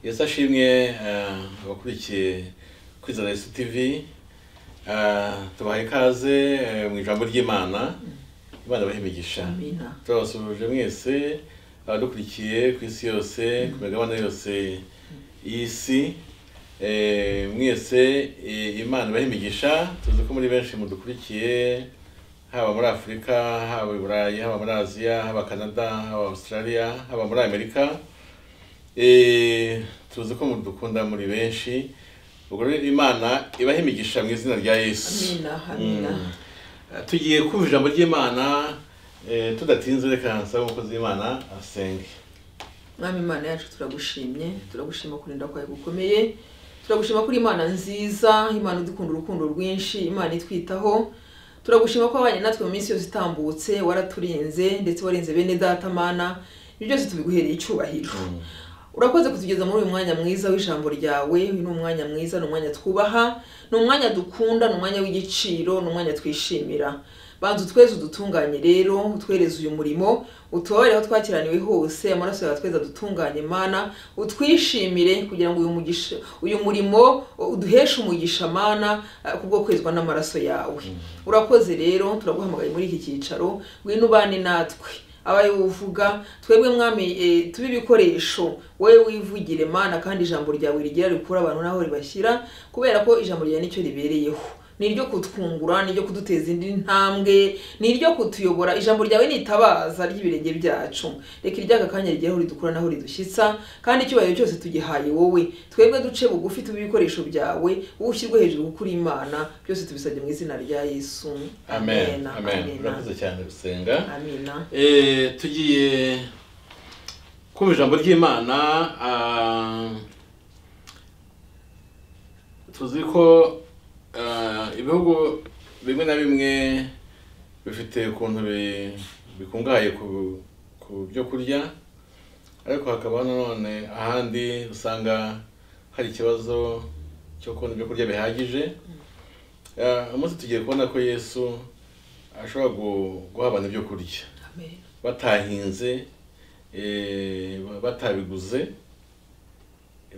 yesi ashimwe abakurikiye kwizera Yesu TV eh, tubahaye ikaze eh, mu ijambo ry'imana imana ibahe imigisha Amina. turabasuhuje mwese abadukurikiye ku isi yose ku migabane yose y'isi Eh, mwese eh, imana ibahe imigisha tuzi ko muri benshi mudukurikiye haba muri afurika haba i burayi haba muri aziya haba canada haba australia haba muri amerika Eh, tuzi ko mudukunda muri benshi ubwo rero imana ibahe imigisha mu izina rya yesu Amina, amina. Mm. Eh, tugiye kumva ijambo ry'imana eh, tudatinze reka nsaba umukozi w'imana asenge mwami imana yacu turagushimye turagushima kurinda kwawe gukomeye turagushima kuri imana nziza imana idukunda urukundo rwinshi imana itwitaho turagushima ko wabanye natwe mu minsi yose itambutse waraturinze ndetse warenze bene data mana ibyo byose tubiguhereye icyubahiro urakoze kutugeza muri uyu mwanya mwiza w'ijambo ryawe uyu ni umwanya mwiza ni umwanya twubaha ni umwanya dukunda ni umwanya w'igiciro ni umwanya twishimira banza utweze udutunganye rero utwereze uyu murimo utubabare aho twakiraniwe hose amaraso yawe tweza dutunganye mana utwishimire kugira ngo uyu mugisha uyu murimo uduheshe umugisha mana eh, kubwo kwezwa n'amaraso yawe urakoze rero turaguhamagaye muri iki cyicaro ngwino ubane natwe abayo uvuga twebwe mwami eh, tube ibikoresho wowe wivugire mana kandi ijambo ryawe rigera rikura abantu n'aho ribashyira kubera ko ijambo ryawe nicyo ribereyeho ni iryo kutwungura ni iryo kuduteza indi ntambwe ni iryo kutuyobora ijambo ryawe ni itabaza ry'ibirenge byacu reka iryaka kanya rigera aho ridukura n'aho ridushyitsa kandi icyubahiro cyose tugihaye wowe twebwe duce bugufi tube ibikoresho byawe wowe ushyirwe hejuru kuko uri imana byose tubisabye mu izina rya yesu amen amen amena urakoze cyane gusenga amena Eh, tugiye kumva ijambo ry'imana ah, tuzi ko ah, ibihugu bimwe na bimwe bifite ukuntu bi- bikungahaye ku- ku byo kurya ariko hakaba nanone ahandi usanga hari ikibazo cyo kubona ibyo kurya bihagije Ah, umunsi tugiye kubona ko yesu ashobora gu- guha abantu ibyo kurya amen batahinze eh, ba- batabiguze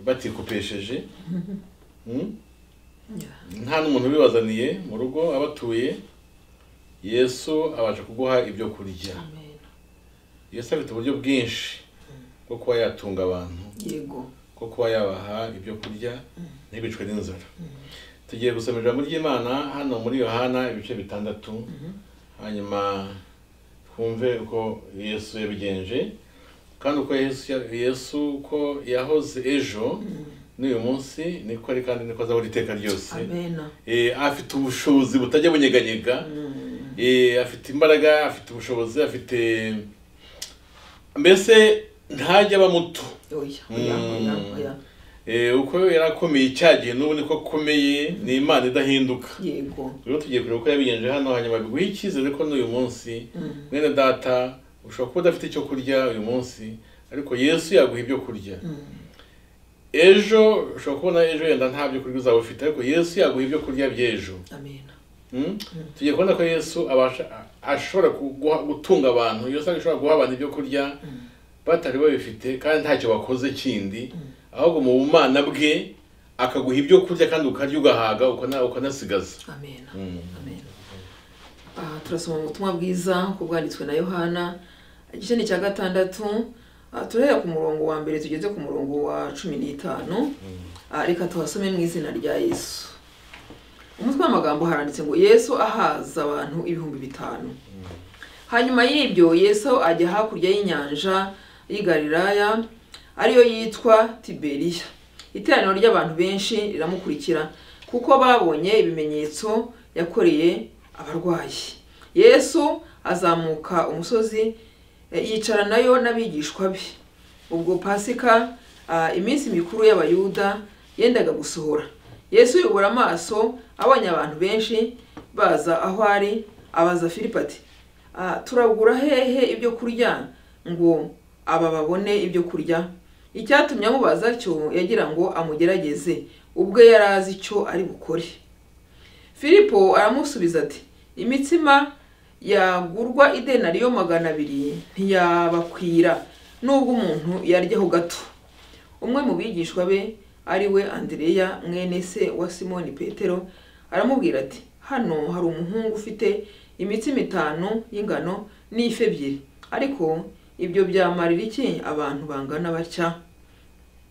batikopesheje Mm? Yeah. nta n'umuntu ubibazaniye mu rugo aba atuye yesu abasha kuguha ibyo kurya Amen. yesu afite uburyo bwinshi bwo kuba yatunga abantu yego ko kuba yabaha ibyo kurya ntibicwe n'inzara tugiye gusoma ijambo ry'imana hano muri yohana ibice bitandatu hanyuma twumve uko yesu yabigenje kandi uko yesu ya- yesu uko yahoze ejo n'uyu munsi niko ari kandi niko azahora iteka ryose amena Eh, afite ubushobozi butajya bunyeganyega Eh, afite imbaraga afite ubushobozi afite mbese ntajya aba muto oya oya oya oya Eh, uko yari akomeye icya gihe n'ubu niko akomeye ni imana idahinduka yego rero tugiye kureba uko yabigenje hano hanyuma biguha icyizere ko n'uyu munsi Mm. mwene data ushobora kuba udafite icyo kurya uyu munsi ariko yesu yaguha ibyo kurya ejo ushobora kubona ejo yenda nta byo kurya uzaba ufite ariko yesu yaguha ibyo kurya by'ejo amena Mm? tugiye kubona ko yesu abasha ashobora kuguha- gutunga abantu yesu ashobora guha abantu ibyo kurya batari babifite kandi ntacyo bakoze kindi ahubwo mu bumana bwe akaguha ibyo kurya kandi ukarya ugahaga ukana- ukanasigaza amena Mm. amen aha turasoma mu butumwa bwiza uko bwanditswe na yohana igice ni icya gatandatu Ah, turahera ku murongo wa mbere tugeze ku murongo wa cumi n'itanu Ah, reka tuhasome mu izina rya yesu umutwe w'amagambo haranditse ngo yesu ahaza abantu ibihumbi bitanu hanyuma y'ibyo yesu ajya hakurya y'inyanja y'i galilaya ariyo yitwa tiberiya iteraniro ry'abantu benshi riramukurikira kuko babonye ibimenyetso yakoreye abarwayi yesu azamuka umusozi e, yicara nayo n'abigishwa be ubwo pasika ah, iminsi mikuru y'abayuda yendaga gusohora yesu yubura amaso abonye abantu benshi baza aho ari abaza filipo ati "Ah, turagura hehe ibyo kurya ngo aba babone ibyo kurya icyatumye amubaza cyo yagira ngo amugerageze ubwe yari azi icyo ari bukore filipo aramusubiza ati imitsima yagurwa idenariyo magana abiri ntiyabakwira nubwo umuntu yaryaho gato umwe mu bigishwa be ari we andereya mwene se wa simoni petero aramubwira ati hano hari umuhungu ufite imitsi mitanu y'ingano n'ifi ebyiri ariko ibyo byamarira iki abantu bangana batya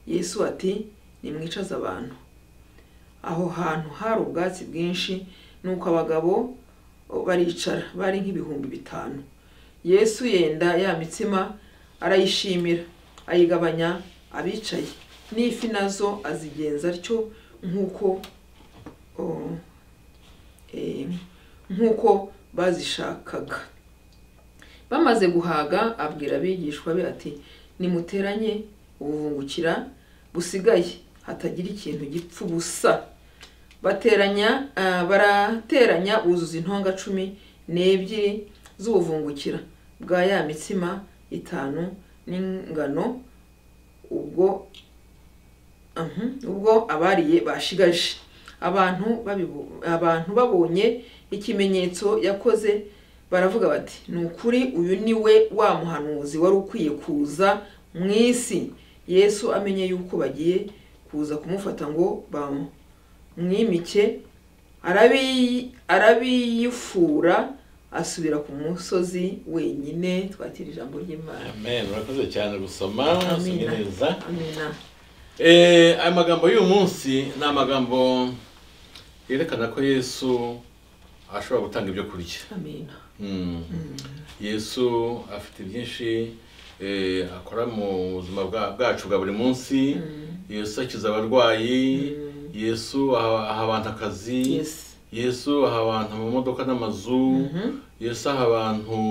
yesu ati nimwicaze abantu aho hantu hari ubwatsi bwinshi nuko abagabo baricara bari nk'ibihumbi bitanu yesu yenda ya mitsima arayishimira ayigabanya abicaye n'ifi nazo azigenza atyo nk'uko oh, eh, nk'uko bazishakaga bamaze guhaga abwira abigishwa be ati nimuteranye ubuvungukira busigaye hatagira ikintu gipfa ubusa bateranya ah, barateranya buzuza intonga cumi n'ebyiri z'ubuvungukira bwa ya mitsima itanu n'ingano ubwo Mhm, ubwo abariye bashigaje abantu babibo- abantu babonye ikimenyetso yakoze baravuga bati ni ukuri uyu ni we wa muhanuzi wari ukwiye kuza mu isi yesu amenye yuko bagiye kuza kumufata ngo bamwimike arabi- arabiyifura asubira ku musozi wenyine twakira ijambo ry'imana amen urakoze cyane gusoma usomye Amina. neza amina Eh, aya magambo y'uyu munsi ni amagambo yerekana ko yesu ashobora gutanga ibyo kurya amina Mm. yesu afite byinshi eh, akora mu buzima bwa- bwacu bwa buri munsi yesu akiza abarwayi yesu aha aha abantu akazi yes yesu aha abantu amamodoka n'amazu Mhm. yesu aha abantu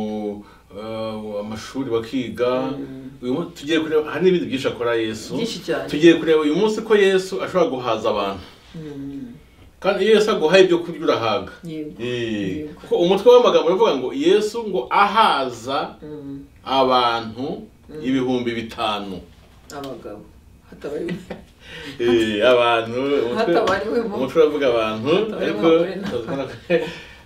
eh, amashuri bakiga uyu munsi tugiye kureba hari n'ibindi byinshi akora yesu byinshi cyane tugiye kureba uyu munsi ko yesu ashobora guhaza abantu Mm. kandi iyo yesu aguhaye ibyo kurya urahaga yego Eh, Yego. kuko umutwe w'amagambo uravuga ngo yesu ngo ahaza Mm. abantu ibihumbi bitanu abagabo hatabari Eh, abantu umutwe Hatabariwemo. umutwe uravuga abantu ariko Hatabariwemo abagore n'abana.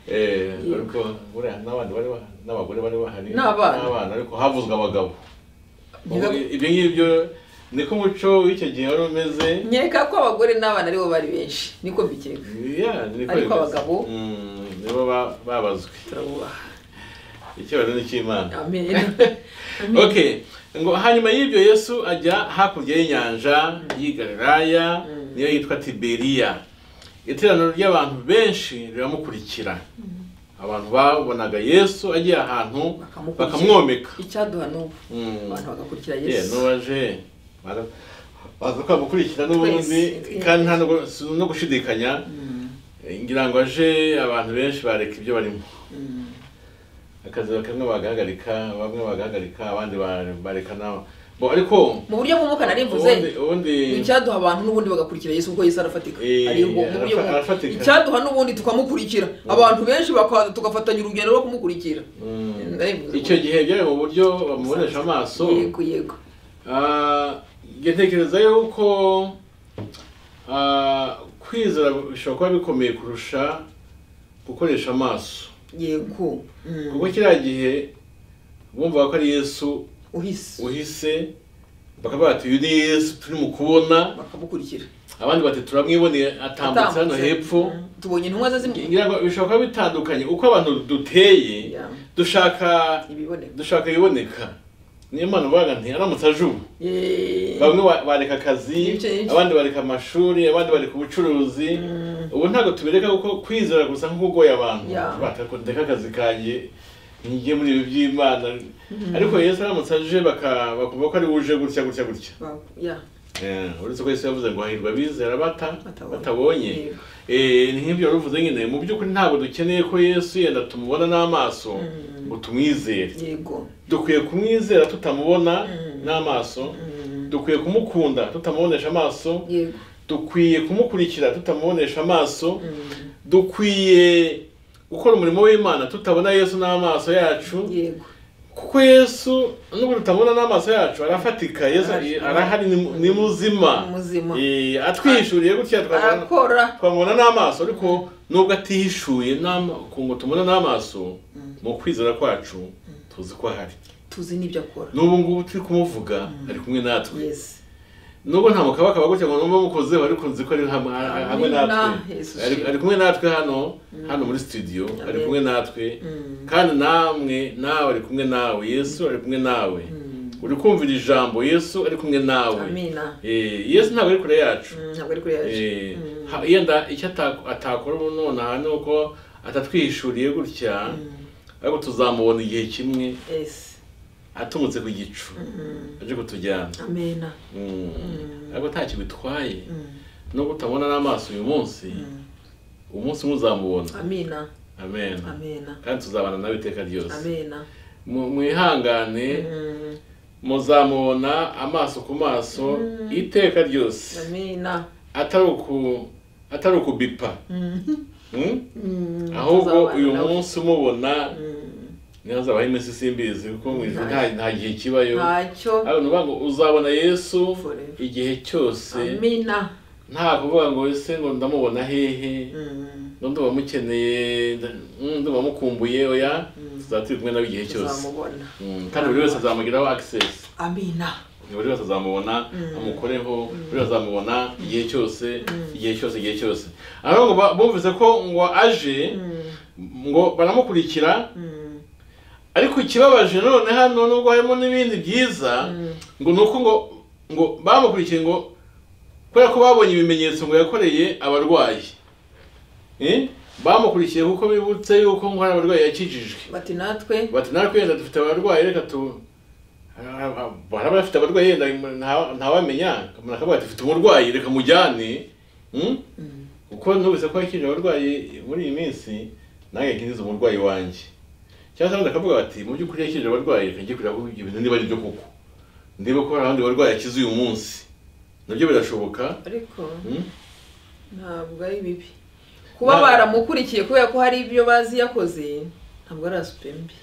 Eh, ariko buriya n'abandi bari bahari n'abagore bari bahari N'abana. ariko havuzwe abagabo Biba- Ubwo ibyo ngibyo niko umuco w'icyo gihe wari umeze nkeka ko abagore n'abana aribo bari benshi niko mbikeka Yeah, niko Ariko bimeze. abagabo? Mm, nibo ba- babazwe turabubaha icyubahiro ni cy'imana amen okay ngo hanyuma y'ibyo yesu ajya hakurya y'inyanja y'i galilaya niyo yitwa tiberiya iteraniro ry'abantu benshi riramukurikira abantu babonaga yesu agiye ahantu Bakamukurikira. bakamwomeka icyaduha n'ubu Mm. abantu bagakurikira Yeah, yesu n'uwaje baza- baza kwamukurikira n'ubundi Twese. kandi nta no- si no gushidikanya ngira ngo aje abantu benshi bareka ibyo barimo akazi kamwe bagahagarika bamwe bagahagarika abandi ba- bareka nawe bo ariko mu buryo bw'umwuka nari mvuze ubundi- ubundi icyaduha abantu n'ubundi bagakurikira yesu kuko yesu arafatika Eh, Ari ubwo- mu buryo arafa- bumwe. arafatika. icyaduha n'ubundi tukamukurikira abantu benshi bakaza tugafatanya urugendo rwo kumukurikira Mm. Nari mvuze icyo ubundi. gihe byari mu buryo bamubonesha amaso yego yego Ah, njye ntekereza yuko ah, kwizera bishobora kuba bikomeye kurusha gukoresha amaso yego Mm. kuko kiriya gihe bumvaga ko ari yesu uhise uhise bakavuga bati uyu ni yesu turi mu kubona bakamukurikira abandi bati turamwiboneye atambutse hano Atambutse. hepfo Mm. tubonye intumwa ze zimwe ngira ngo bishobora kuba bitandukanye uko abantu duteye Yeah. dushaka ibiboneka dushaka ibiboneka niyo mpamvu bavuga nti aramutse aje ubu Yeee. bamwe ba- bareka akazi Ibice, ibice. abandi bareka amashuri abandi bareka ubucuruzi ubu ntabwo tubereka kuko kwizera gusa nk'ukugoye abantu Yeah. batako ndeka akazi kanjye nijye muri ibi by'imana ariko yesu aramutse aje baka- bakumva ko ari wuje gutya gutya gutya Ba- yeah. Eh, uretse ko yesu yavuze ngo hahirwa abizera bata Batabonye. batabonye Eh, ni nk'ibyo waruvuze nyine mu by'ukuri ntabwo dukeneye ko yesu yenda tumubona n'amaso ngo tumwizere yego dukwiye kumwizera tutamubona n'amaso Mm. dukwiye kumukunda tutamubonesha amaso yego dukwiye kumukurikira tutamubonesha amaso Mm. dukwiye gukora umurimo w'imana tutabona yesu n'amaso yacu yego kuko yesu nubwo tutamubona n'amaso yacu arafatika yesu Arahari. arahari ni mu- ni muzima Ni muzima. Eh, atwihishuriye gutya twabona arakora twamubona n'amaso ariko nubwo atihishuye n'ama- ku ngo tumubona n'amaso mu kwizera kwacu tuzi ko ahari tuzi n'ibyo akora n'ubu ngubu turi kumuvuga ari kumwe natwe yes nubwo nta mukabaka bagutse ngo numva mukoze ariko nzi ko ari hamwe Ari hamwe na natwe Yesu Ari- shimwe. ari kumwe natwe hano hano muri studio ari kumwe natwe kandi namwe nawe ari kumwe nawe yesu ari kumwe nawe uri kumva iri jambo yesu ari kumwe nawe amina Eh, yesu ntabwo ari kure yacu Mm, ntabwo ari kuri yaje Eh, ha- yenda icyo atak- atakora ubu nonaha ni uko atatwihishuriye gutya ariko tuzamubona igihe kimwe esi atumutse ku gicu aje kutujyana amena Mm. ariko ntacyo bitwaye nubwo utabona n'amaso uyu munsi umunsi umwe uzamubona amina amen amena kandi tuzabana nawe iteka ryose amena Mu- mwihangane Mm, muzamubona amaso ku maso iteka ryose amena atari uku atari ukubipa Mm? Mm, ahubwo tuzabana uyu nawe. munsi umubona Mm, niyo hazabaho iminsi simbizi kuko mu ijuru nta nta gihe kibayo ntacyo ariko ni ukuvuga ngo uzabona yesu Forever. igihe cyose amena nta kuvuga ngo ese ngo ndamubona hehe Mm, ngo ndumva mukeneye nda- mm, ndumva mukumbuye oya tuzaba turi kumwe nawe igihe cyose tuzamubona Mm, kandi buri wese azamugiraho access amina buri wese azamubona amukoreho buri wese azamubona igihe cyose igihe cyose igihe cyose ahubwo ba- bumvise ko ngo aje ngo baramukurikira Mm, ariko ikibabaje none hano nubwo harimo n'ibindi byiza ngo ni uko ngo ngo bamukurikiye ngo kubera ko babonye ibimenyetso ngo yakoreye abarwayi Eh? bamukurikiye kuko bibutse yuko ngo hari abarwayi yakijijwe bati natwe bati natwe yenda dufite abarwayi reka tu hari abafite abarwayi yenda nta- ntawamenya umuntu akavuga ati mfite umurwayi reka mujyane Mm? kuko nubise ko yakije abarwayi muri iyi minsi nanjye nkingiza umurwayi wanjye cyangwa se abandi bakavuga bati mu by'ukuri yakije abarwayi reka njye kureba ko ibyo bintu niba ari byo koko ndebe ko hari abandi barwayi akize uyu munsi nabyo birashoboka ariko Mm? ntabwo ari bibi kuba baramukurikiye kubera ko hari ibyo bazi yakoze ntabwo ari asupe mbi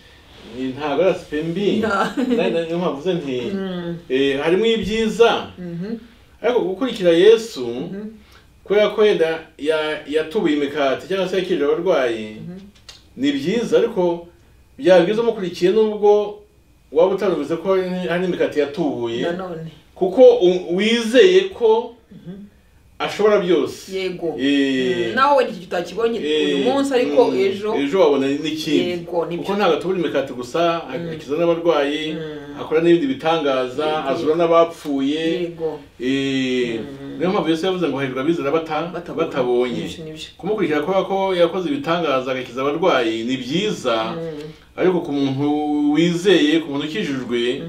Ni- ntabwo ari asipe mbi Nta. Nari- nari- niyo mpamvu nze nti Mm, eh, harimo ibyiza mhm, ariko gukurikira yesu mhm. kubera ko yenda ya- yatubuye imikati cyangwa se yakirira abarwayi ni byiza ariko byaba byiza umukurikiye nubwo waba utarubize ko hari hari n'imikati yatubuye nanone kuko u- wizeye ko ashobora byose yego Eh, Mm, nawe wenda iki utakibonye uyu eh, munsi ariko mm, ejo ejo wabona n'ikindi Yego, nibyo. kuko ntabwo atubura imikati gusa akiza n'abarwayi Mm. akora n'ibindi bitangaza azura n'abapfuye yego Eh, niyo mpamvu yesu yavuze ngo hahirwa abizera bata- batabonye. batabonye Nibyo, nibyo. kumukurikira kubera ko yakoze ibitangaza agakiza abarwayi ni byiza ariko ku muntu wizeye ku muntu ukijijwe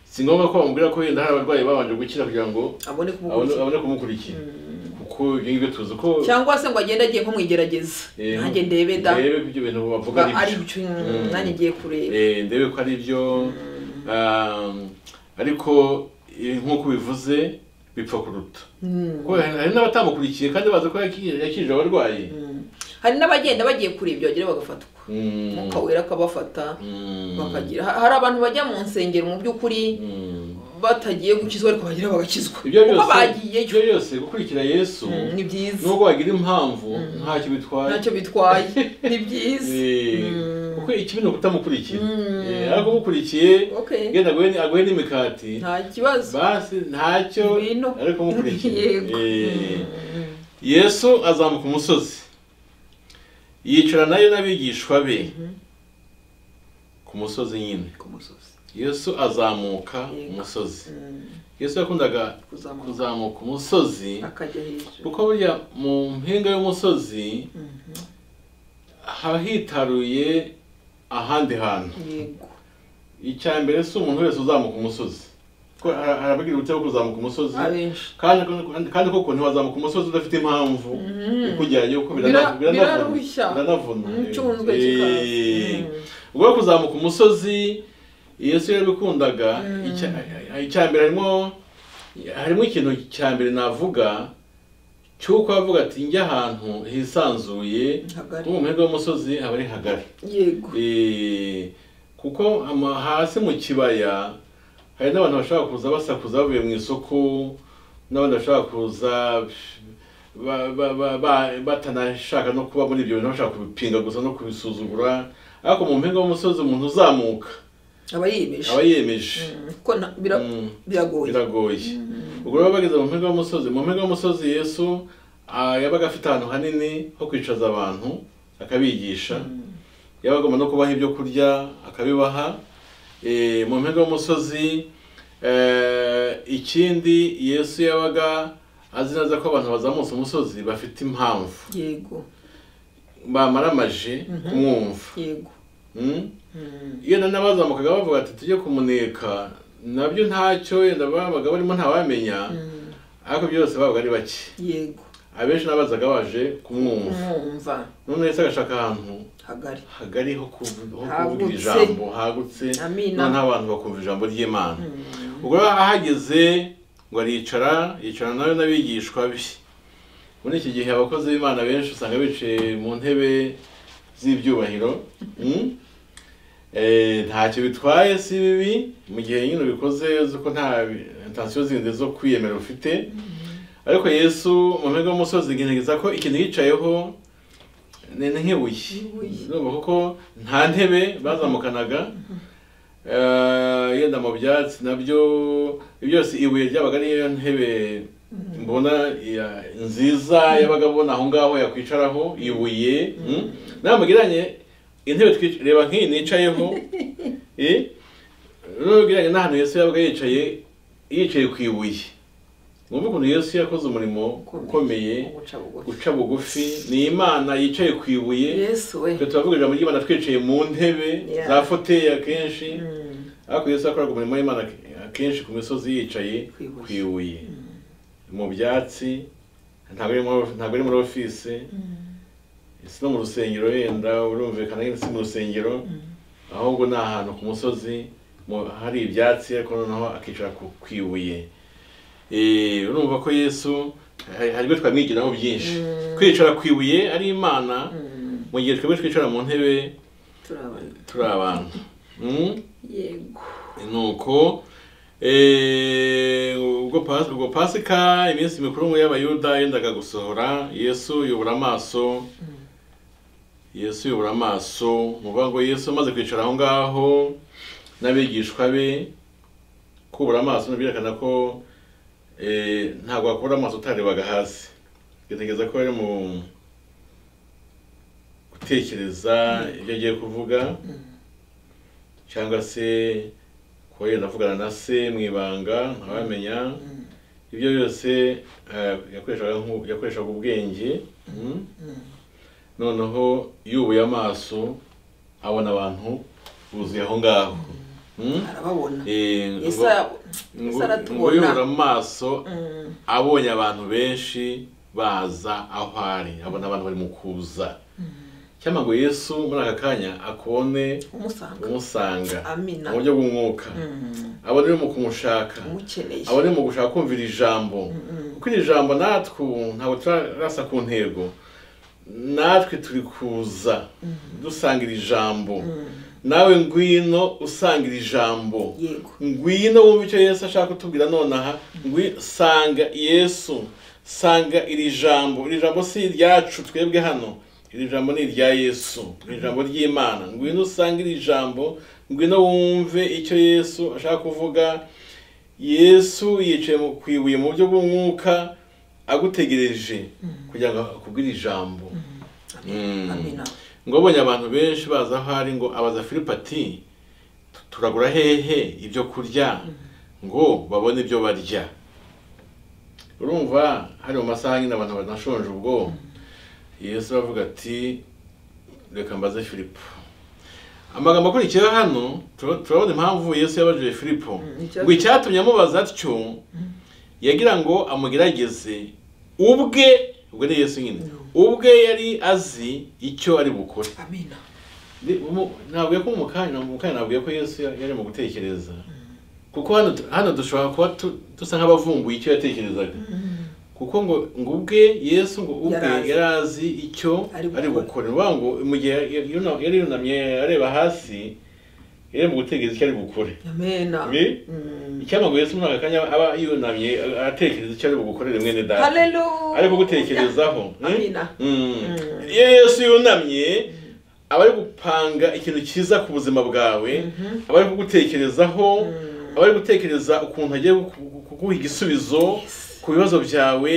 si ngombwa ko bamubwira ko wenda hari abarwayi babanje gukira kugira ngo abone abone kumukurikira abone kumukurikira kuko ibyo ngibyo tuzi ko cyangwa se ngo agende agiye nko mu igerageza eh, nanjye ndebe da ndebe ko ibyo bintu bavuga ba- ari ari byo byo mm, nanjye ngiye kureba Eh, ndebe ko ari byo um, ariko eh, nk'uko bivuze bipfa kuruta Mm, kuko hari hari n'abatamukurikiye kandi bazi ko yaki- yakijije abarwayi mm. hari n'abagenda bagiye kureba ibyo bagera bagafatwa Mm, umwuka wera akabafata mm, bakagira ha- hari abantu bajya mu nsengero mu by'ukuri mm. batagiye gukizwa ariko bagera bagakizwa ibyo kuko byose bagiyeyo ibyo byose gukurikira yesu Mm, ni byiza nubwo wagira impamvu ntacyo bitwaye ntacyo bitwaye ni byiza Eh, kuko ikibi ni ukutamukurikira Eh, ariko umukurikiye okay genda aguhe ni- aguhe n'imikati nta kibazo basi ntacyo Ngwino. ariko umukurikiye Yego. Eh, Mm. yesu azamuka umusozi yicara nayo n'abigishwa be ku musozi nyine ku musozi yesu azamuka Yego. umusozi Mm. yesu yakundaga kuzamuka kuzamuka umusozi akajya hejuru kuko burya mu mpinga y'umusozi haba hitaruye ahandi hantu yego icya mbere si umuntu wese uzamuka umusozi kuko har- harabagira uburyo bwo kuzamuka umusozi abenshi kandi kandi koko ntiwazamuka umusozi udafite impamvu ikujyanye kuko Bira- birana- biranavuna birarushya. biranavuna Umucunzwe Eh, kikaza. ubwo rero kuzamuka umusozi yesu yarabikundaga icya- icya mbere harimo harimo ikintu cya mbere navuga cy'uko avuga ati njya ahantu hisanzuye Hagari. kuko mu mpinga y'umusozi haba ari hagari yego Eh, kuko ama- hasi mu kibaya hari n'abantu bashobora kuza basakuza bavuye mu isoko n'abandi bashobora kuza ba- ba- ba- ba- batanashaka no kuba muri ibyo bintu bashaka kubipinga gusa no kubisuzugura ariko mu mpinga y'umusozi umuntu uzamuka aba yiyemeje aba yemeje Mm, kuko na- bira- Mm. biragoye biragoye ubwo rero bageze mu mpinga y'umusozi mu mpinga y'umusozi yesu ah, yabaga afite ahantu hanini ho kwicaza abantu akabigisha yabaga agomba no kubaha ibyo kurya akabibaha Eh, mu mpinga y'umusozi eh, ikindi yesu yabaga azi neza ko abantu bazamutse umusozi bafite impamvu yego bamaramaje kumwumva yego Mm? Mm. iyo na n'abazamukaga bavuga ati tujye kumuneka nabyo ntacyo yenda babaga barimo ntawamenya Mm. ariko byose babaga ari bake yego abenshi n'abazaga baje kumwumva umwumva none yahise agashaka ahantu hagari hagari ho kuvu- ho kuvuga Hagutse. ijambo hagutse Amina. noneho abantu bakumva ijambo ry'imana Mm. ubwo rero ahageze ngo aricara yicara nawe n'abigishwa be muri iki gihe abakozi b'imana benshi usanga bicaye mu ntebe z'ibyubahiro mm? Eh, ntacyo bitwaye si bibi mu gihe nyine ubikoze uzi ko nta intensiyo zindi zo kwiyemera ufite ariko yesu mu mpinga y'umusozi igerageza ko ikintu yicayeho ni ni nk'ibuye Ibuye. urumva kuko nta ntebe bazamukanaga Eh, yenda mu byatsi nabyo ibyo byose ibuye ryabaga ariyo ntebe mbona ya- nziza yabaga abona aho ngaho yakwicaraho ibuye mm. namugiranye intebe twic- reba nk'iyi nicayeho eh, n'ubwiranye n'ahantu Yesu yabaga yicaye yicaye ku ibuye mwumve ukuntu Yesu yakoze umurimo ukomeye guca bugufi guca bugufi ni Imana yicaye ku ibuye yesu we twe turavuga ijambo ry'Imana twicaye mu ntebe Yeah. za foteyi akenshi Mm. ariko Yesu yakoraga umurimo w'Imana akenshi ku misozi yicaye Ku ibuye. ku ibuye mu byatsi ntabwo ari muri- ntabwo ari muri ofisi si no mu rusengero yenda urumvikana nyine si mu rusengero ahubwo ni ahantu ku musozi mu- hari ibyatsi ariko noneho akicara ku ku ibuye Eh, urumva ko yesu hari hari ibyo twamwigiraho byinshi kwicara ku ibuye ari imana Mm. mu gihe twebwe twicara mu ntebe turabona turi abantu Mm? yego nuko eh, ubwo pas- ubwo pasika iminsi mikuru mu y'abayuda yendaga gusohora yesu yubura amaso yesu yubura amaso ni ukuvuga ngo yesu amaze kwicara aho ngaho n'abigishwa be kubura amaso byerekana ko eh, ntabwo wakubura amaso utarebaga hasi bitegereza ko bari mu gutekereza ibyo agiye kuvuga cyangwa se kuba yenda avugana na se mu ibanga ntawamenya ibyo byose eh, yakoreshaga nk'u- yakoreshaga ubwenge mm? noneho yubuye amaso abona abantu buzuye aho ngaho Mm? arababona Eh, yesu ngo- arabo- ngo- Yesu ngo yubura aratubona amaso Mm. abonye abantu benshi baza aho ari abona abantu bari mu kuza cyangwa ngo yesu muri aka kanya akone umusanga umusanga amina mu buryo bw'umwuka Mm. abone mu kumushaka umukeneye abone mu gushaka kumvira ijambo kuko iri jambo natwe ubu ntabwo turarasa ku ntego natwe turi kuza dusanga iri jambo nawe ngwino usanga iri jambo yego ngwino wumva icyo yesu ashaka kutubwira nonaha ngwi sanga yesu sanga iri jambo iri jambo si iryacu twebwe hano iri jambo ni irya yesu iri jambo ry'imana ngwino usanga iri jambo ngwino wumve icyo yesu ashaka kuvuga yesu yicaye mu- ku ibuye mu buryo bw'umwuka agutegereje kugira ngo akubwire ijambo Mm. amina ngo abonye abantu benshi baza aho ari ngo abaza filipo ati "Tu- turagura hehe ibyo kurya ngo babone ibyo barya urumva hari mu masaha nyine abantu banashonje ubwo yesu aravuga ati reka mbaze filipo amagambo akurikiyeho hano tura- turabona impamvu yesu yabajije filipo icyatumye- ngo icyatumye amubaza atyo yagira ngo amugerageze ubwe ubwo ni yesu nyine ubwe yari azi icyo ari bukore amina Ni- umu- nabwiye ko mu kanya mu kanya nabwiye ko yesu ya- yari mu gutekereza kuko hano tu- hano dushobora kuba tu- dusa nk'abavumbuye icyo yatekerezaga kuko ngo ngo ubwe yesu ngo ubwe Yari azi. yari azi icyo Ari ari gukora. gukora ni ukuvuga ngo mu gihe yari yuna- yari yunamye areba hasi yari mu gutekereza icyo ari bukore amena Ni? Mm. icyampa ngo yesu muri aka kanya aba yunamye atekereza icyo ari bugukorere mwene data Hallelujah. ari kugutekerezaho mm? Amina. Mm. iyo yesu yunamye aba ari gupanga ikintu cyiza ku buzima bwawe aba ari kugutekerezaho aba ari gutekereza ukuntu agiye ku- ku- kuguha igisubizo ku bibazo byawe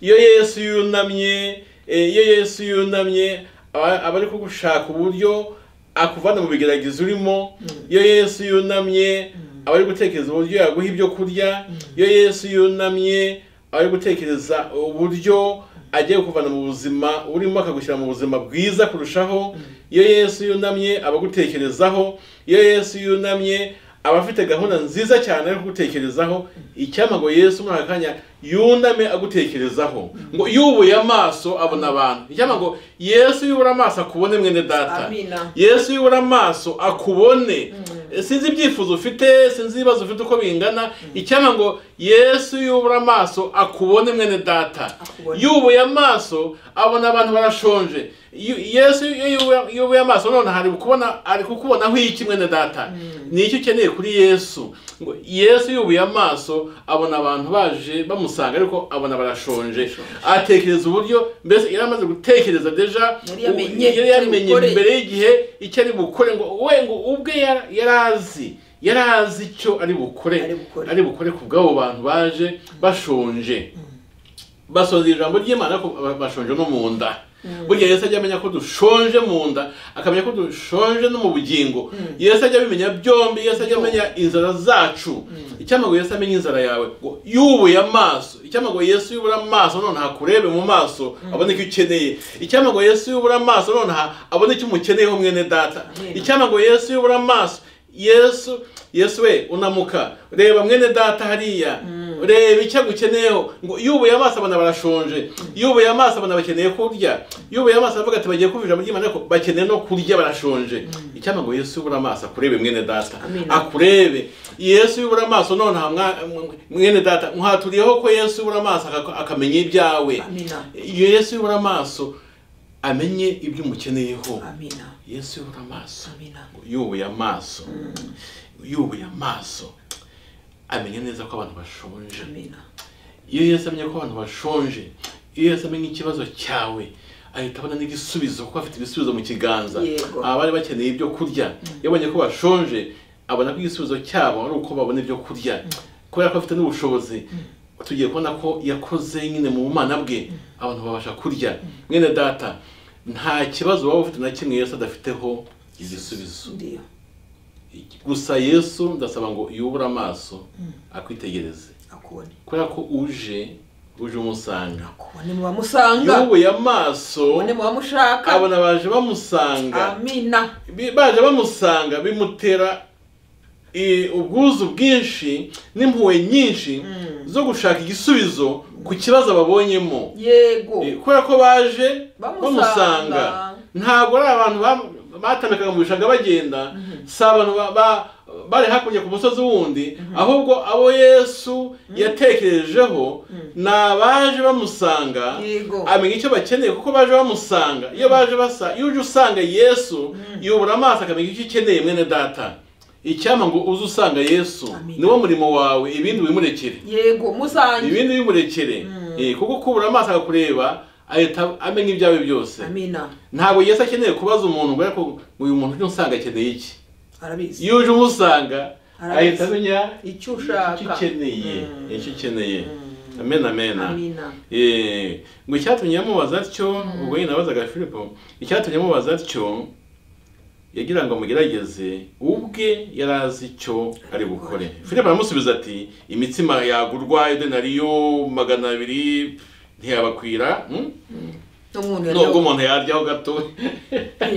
iyo yesu yunamye eh, iyo yesu yunamye aba aba ari kugushaka uburyo akuvana mu bigeragezo urimo iyo yesu yunamye aba ari gutekereza uburyo yaguha ibyo kurya iyo yesu yunamye aba ari gutekereza uburyo agiye kuvana mu buzima urimo akagushyira mu buzima bwiza kurushaho iyo yesu yunamye aba agutekerezaho iyo yesu yunamye aba afite gahunda nziza cyane yo kugutekerezaho icyampa ngo yesu muri aka kanya yuname agutekerezaho ngo yubuye amaso abona abantu icyampa ngo yesu yubura amaso akubone mwene data Amina. yesu yubura amaso akubone sinzi ibyifuzo ufite sinzi ibibazo ufite uko bingana icyampa ngo yesu yubura amaso akubone mwene data Akubone. yubuye amaso abona abantu barashonje Yu- yesu iyo yubuye- yubuye amaso none hari kubona ari kukubonaho iki mwene data ni iki ukeneye kuri yesu ngo yesu yubuye amaso abona abantu baje bamusanga ariko abona barashonje atekereza uburyo mbese yari amaze gutekereza deja Yari yamenye yari yamenye icyo ari bukore. mbere y'igihe icyo ari bukore ngo we ngo ubwe yara- yari azi yari azi icyo ari bukore Ari bukore. ari bukore ku bw'abo bantu baje bashonje basoza ijambo ry'imana ko bashonje no mu nda burya yesu ajya amenya ko dushonje mu nda akamenya ko dushonje no mu bugingo yesu ajya abimenya byombi yesu ajya amenya inzara zacu icyamago yesu amenya inzara yawe ngo yubuye amaso icyamago yesu yubura amaso none hakurebe mu maso abone icyo ukeneye icyamago yesu yubura amaso none abone icyo umukeneyeho mwene data Amen. icyamago yesu yubura amaso yesu yesu we unamuka reba mwene data hariya reba icyo agukeneyeho ngo yubuye amaso abana barashonje yubuye amaso abana bakeneye kurya yubuye amaso aravuga ati bagiye kumvira muri imana ariko bakeneye no kurya barashonje icyampa ngo yesu yubure amaso akurebe mwene data Amen. akurebe yesu yubure amaso none aha mwa- mwene data muhaturiyeho ko yesu yubure amaso aka- akamenya ibyawe Amina. yesu yubure amaso amenye ibyo umukeneyeho Amina. yesu yubure amaso Amina. yubuye amaso yubuye amaso amenya neza ko abantu bashonje Amina. iyo yesu amenye ko abantu bashonje iyo yesu amenye ikibazo cyawe ahita abona n'igisubizo kuko afite ibisubizo mu kiganza Yego. abari bakeneye ibyo kurya iyo abonye ko bashonje abona ko igisubizo cyabo ari uko babona ibyo kurya kubera ko afite n'ubushobozi tugiye kubona ko yakoze nyine mu bumana bwe abantu babasha kurya mwene data nta kibazo waba ufite na kimwe yesu adafiteho igisubizo Ndiyo. gusa yesu ndasaba ngo yubure amaso akwitegereze Akubone. kubera ko uje uje umusanga Akubone mu bamusanga. yubuye amaso Akubone mu bamushaka. abona baje bamusanga Amina. Bi- baje bamusanga bimutera eh, ubwuzu bwinshi n'impuhwe nyinshi zo gushaka igisubizo ku kibazo babonyemo Yego. Eh, kubera ko baje Bamusanga. bamusanga ntabwo ari abantu ba- batandukanye mu bishanga bagenda si abantu ba- ba- bari hakurya ku musozi wundi ahubwo abo yesu yatekerejeho ni abaje bamusanga Yego. amenya icyo bakeneye kuko baje bamusanga iyo baje basa iyo uje usanga yesu yubura amaso akamenya icyo ukeneye mwene data icyampa ngo uze usanga yesu Amen. niwo murimo wawe ibindi wimurekere Yego. Muzange. ibindi bimurekere Eh, kuko kubura amaso akakureba ahita amenya ibyawe byose Amina. ntabwo yesu akeneye kubaza umuntu ngo ariko uyu muntu ujya usanga akeneye iki Arabizi. iyo uje umusanga Arabizi. ahita amenya Icyo ushaka. icyo ukeneye icyo ukeneye amen amen Amina. Eh, ngo icyatumye yamubaza atyo ubwo nyine nabazaga filipo icyatumye amubaza atyo yagira ngo amugerageze ubwe yari azi icyo ari bukore filipo aramusubiza ati imitsima yagurwa idenariyo magana abiri ntiyabakwira hmm? N'umuntu yari nubwo umuntu yaryaho gato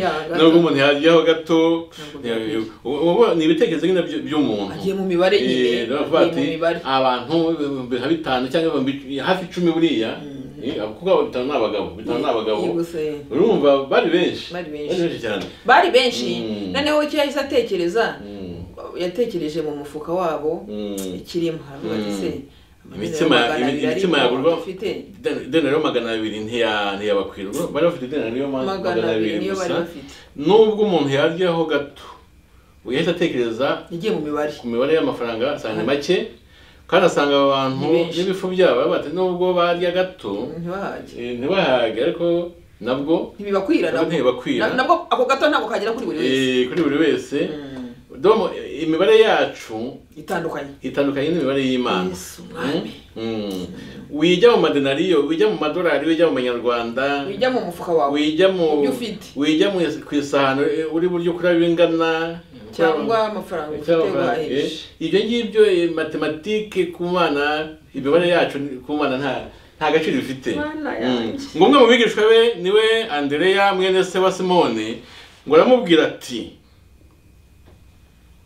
yaga. nubwo umuntu yaryaho gato Ntabwo byakwiye. ubu- ubu ni ibitekerezo nyine by- by'umuntu Agiye mu mibare Eh, nyine. baravuga Agiye mu ati mibare. abantu ibihumbi nka bitanu cyangwa ibihumbi hafi icumi buriya Eh, kuko abo bitanu ni abagabo bitanu ni abagabo Yiguze. urumva bari benshi Bari benshi. cyane Bari benshi. Mm. Noneho icyo yahise atekereza. Mm, Yatekereje mu mufuka wabo. mm. ikirimo haravuga ati Mm. se Imitsima- imi- imitsima yagurwa- ufite Iden- idenariyo magana abiri ntiya- ntiyabakwira Urumva bari bafite idenariyo ma- magana abiri niyo bari bafite nubwo umuntu yaryaho gato yahita atekereza yagiye mu mibare ku mibare y'amafaranga asanga ni make kandi asanga aba bantu Ni benshi. n'ibifu byabo baravuga ati nubwo barya gato ntibahage eh, ntibahage ariko nabwo ntibibakwira nabwo nabwo ntibibakwira Na- nabwo ako gato ntabwo kagera kuri buri wese Eh, kuri buri wese Mm. domo imibare yacu itandukanye itandukanye n'imibare y'imana Yesu mwami. Mm. Mm. wijya mu madenariyo wijya mu madolari wijya mu manyarwanda wijya mu mufuka wawe wijya mu Ibyo ufite. wijya mu ku isahani uri buryo kurya bingana cyangwa amafaranga ufite cyangwa- eh, waheshe ibyo ngibyo eh, matematike ku bana imibare yacu ni- ku bana nta nta gaciro bifite Mana Mm. yanjye. ngo umwe mu bigishwa be niwe andereya mwene se wa simone ngo aramubwira ati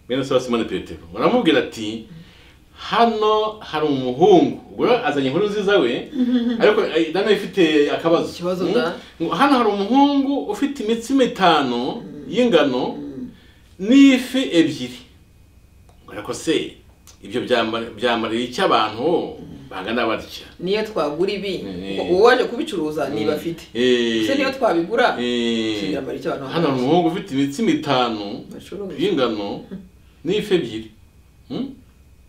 mwene se wa simone petero ngo aramubwira ati hano hari umuhungu ubwo rero azanye inkuru nziza we ariko eh, nawe ifite akabazo Ikibazo Mm. da. Ngo hano hari umuhungu ufite imitsi mitanu y'ingano n'ifi ebyiri ariko se ibyo byamara- byamarira icyo abantu bangana batya niyo twagura ibi Eh. kuko uwaje kubicuruza niba afite Eh, se niyo twabigura eh, Ikinyamara cy'abantu hano hari umuhungu ufite imitsi mitanu bacuruza y'ingano n'ifi ebyiri Mm?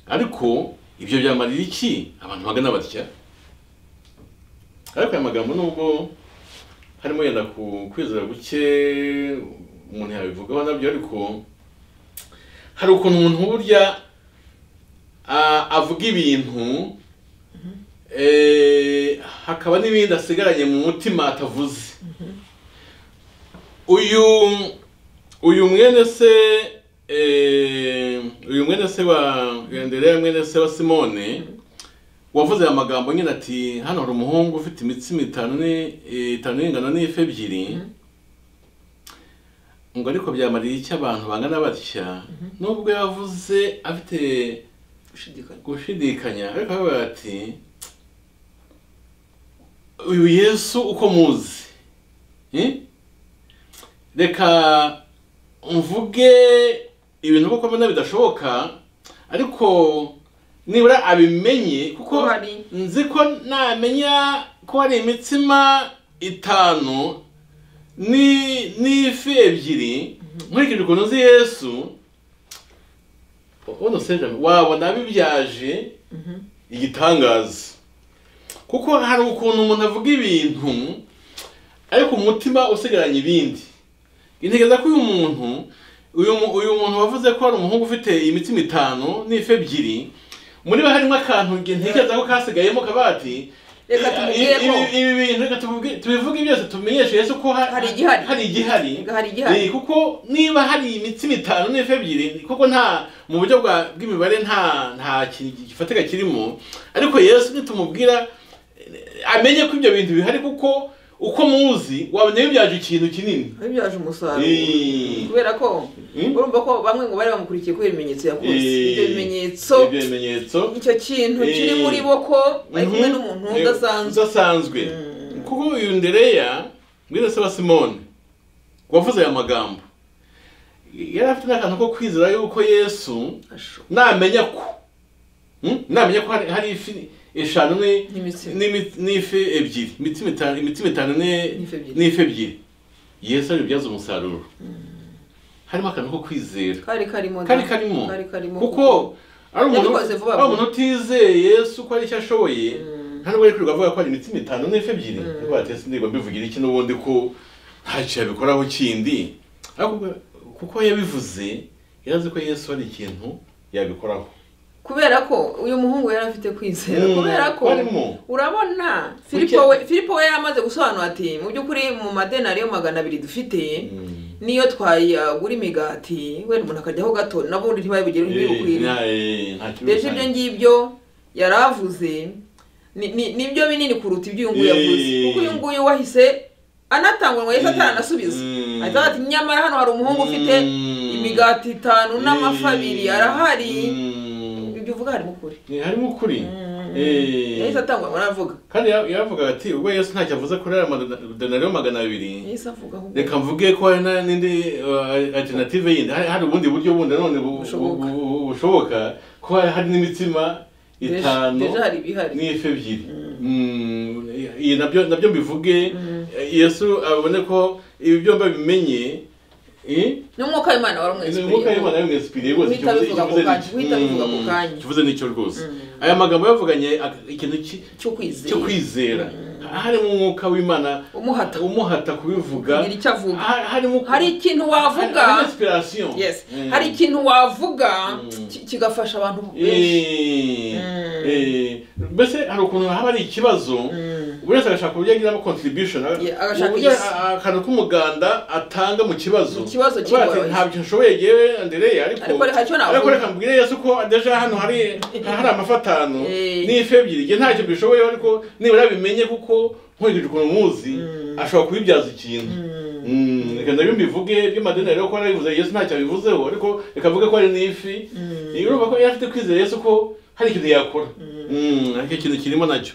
ariko ibyo byamarira iki abantu bagana batya ariko aya magambo nubwo harimo yenda ku kwizera guke umuntu yabivugaho nabyo ariko hari ukuntu umuntu burya a- avuga ibintu eh, hakaba n'ibindi asigaranye mu mutima atavuze uyu uyu mwene se eh, uyu mwene se wa Andereya mwene se wa Simone wavuze aya magambo nyine ati hano hari umuhungu ufite imitsi mitanu ni- eh, itanu y'ingano n'ifi ebyiri ngo ariko byamarira icyo abantu bangana batya nubwo yavuze afite gushidikanya gushidikanya ariko aravuga ati uyu yesu uko muzi Eh? reka mvuge ibintu kuko mbona bidashoboka ariko nibura abimenye kuko Ko hari- nzi ko namenya ko hari imitsima itanu ni n'ifi ebyiri nkurikije ukuntu uzi yesu uno sejame wabona bibyaje igitangaza kuko hari ukuntu umuntu avuga ibintu ariko umutima usigaranye ibindi integereza ko uyu muntu uyu mu- uyu muntu wavuze ko hari umuhungu ufite imitsima itanu n'ifi ebyiri muri we harimo akantu nge- ntekereza ko kasigayemo kabati Reka tumubwire ko- Ibi- ibi bintu reka tubibwire- tubivuge byose tubimenyeshe yesu ko ha- Hari igihari. hari igihari Reka hari igihari. Eh, kuko niba hari imitsima itanu n'ifi ebyiri kuko nta mu buryo bwa bw'imibare nta nta kintu gifatika kirimo ariko yesu nitumubwira eh, amenye ko ibyo bintu bihari kuko uko muzi wabona bibyaje ikintu kinini bibyaje umusaruro Eh. kubera ko Mm. urumva ko bamwe ngo bari bamukurikiye kubera ibimenyetso yakoze ibyo Eh, bimenyetso ibyo bimenyetso icyo kintu kiri muri bo ko bari kumwe Mhm. n'umuntu Eh, udasanzwe udasanzwe kuko uyu ndereya mwene se wa simone wavuze aya magambo yari afite n'akantu ko kwizera yuko yesu Asho. namenya ko Hmm? namenya ko hari- hari ifi eshanu ni- N'imitsima. n'imi- n'ifi ebyiri imitsima itanu- imitsima itanu ni- N'ifi ebyiri. n'ifi ebyiri yesu aribyaza umusaruro harimo akantu ko kwizera kari karimo kari da. karimo kari karimo kuko ari umuntu Yabikoze vuba ari vuba. umuntu utizeye yesu ko hari icyo ashoboye nta nubwo ari kwirirwa avuga ko hari imitsima itanu n'ifi ebyiri ariko ati ese ndirirwa mbivugira iki n'ubundi ko ntacyo yabikoraho kindi ariko kuko yabivuze yarazi ko yesu hari ikintu yabikoraho kubera ko uyu muhungu yari afite kwizera Mm, kubera ko barimo. urabona filipo we filipo we yamaze gusobanura ati mu by'ukuri mu madenariyo magana abiri dufite niyo twayagura imigati wenda umuntu akajyaho gato nabundi ntibabigira ntibibukwire Eh, nta- eh, nta mbese ibyo ngibyo yari avuze ni- ni- nibyo binini kuruta ibyo uyu nguyu yavuze Eh. kuko uyu nguyu wahise anatangwa ngo yahise Eh. ataranasubiza Mm. ahita ati nyamara hano hari umuhungu ufite Mm. imigati itanu n'amafi abiri Eh, arahari mm. ibyo uvuga harimo ukuri Eh, harimo ukuri Eh. yahise atangwa ngo aravuga kandi ya- yaravuga ati ubwo yesu ntacyo avuze kuri aya madenariyo magana abiri yahise avuga ahubwo reka mvuge ko hari na- n'indi uh, alternative yindi hari hari ubundi buryo bundi nanone bu- bu- Bushoboka. bu- bu- bushoboka ko hari hari n'imitsima Deja- itanu deja hari ibihari. n'ifi ebyiri Mm, iyi nabyo nabyo mbivuge yesu abone ko ibi byombi abimenye eh, n'umwuka w'imana waramwesipiriye umwuka w'imana yamwesipiriye rwose Uhita abivuga ako kanya, uhita abivuga ako kanya. kivuze n'icyo rwose aya magambo yavuganye ak- ikintu ki- cyo kwizera cyo kwizera harimo umwuka w'imana Umuhata. umuhata kubivuga Kugira icyo avuga. Ha- harimo ku- hari hari- ikintu wavuga harimo inspiration yes Mm. hari ikintu wavuga Mm. ki- kigafasha abantu benshi Eh, Mm. eh, mbese hari ukuntu haba ari ikibazo Mm. buri wese agashaka uburyo agiramo contribution aga- Yeah, agashaka uburyo isi. a- akantu k'umuganda atanga mu kibazo Mu kibazo Avuga ati, kigoroye. ntabyo nshoboye yewe andereye ariko Ariko reka icyo navuga." ariko reka mbwire yesu ko deja hano hari hari amafatano Eh. n'ifi ebyiri njye ntacyo mbishoboyeho ariko nibura bimenye kuko nkurikije ukuntu muzi ashobora kubibyaza ikintu Mm, reka nabyo mbivuge by'amadini rero ko narabivuze yesu ntacyo abivuzeho ariko reka avuge ko ari n'ifi iyo urumva ko yari afite kwizera yesu ko hari ikintu yakora Mm, ariko ikintu kirimo nacyo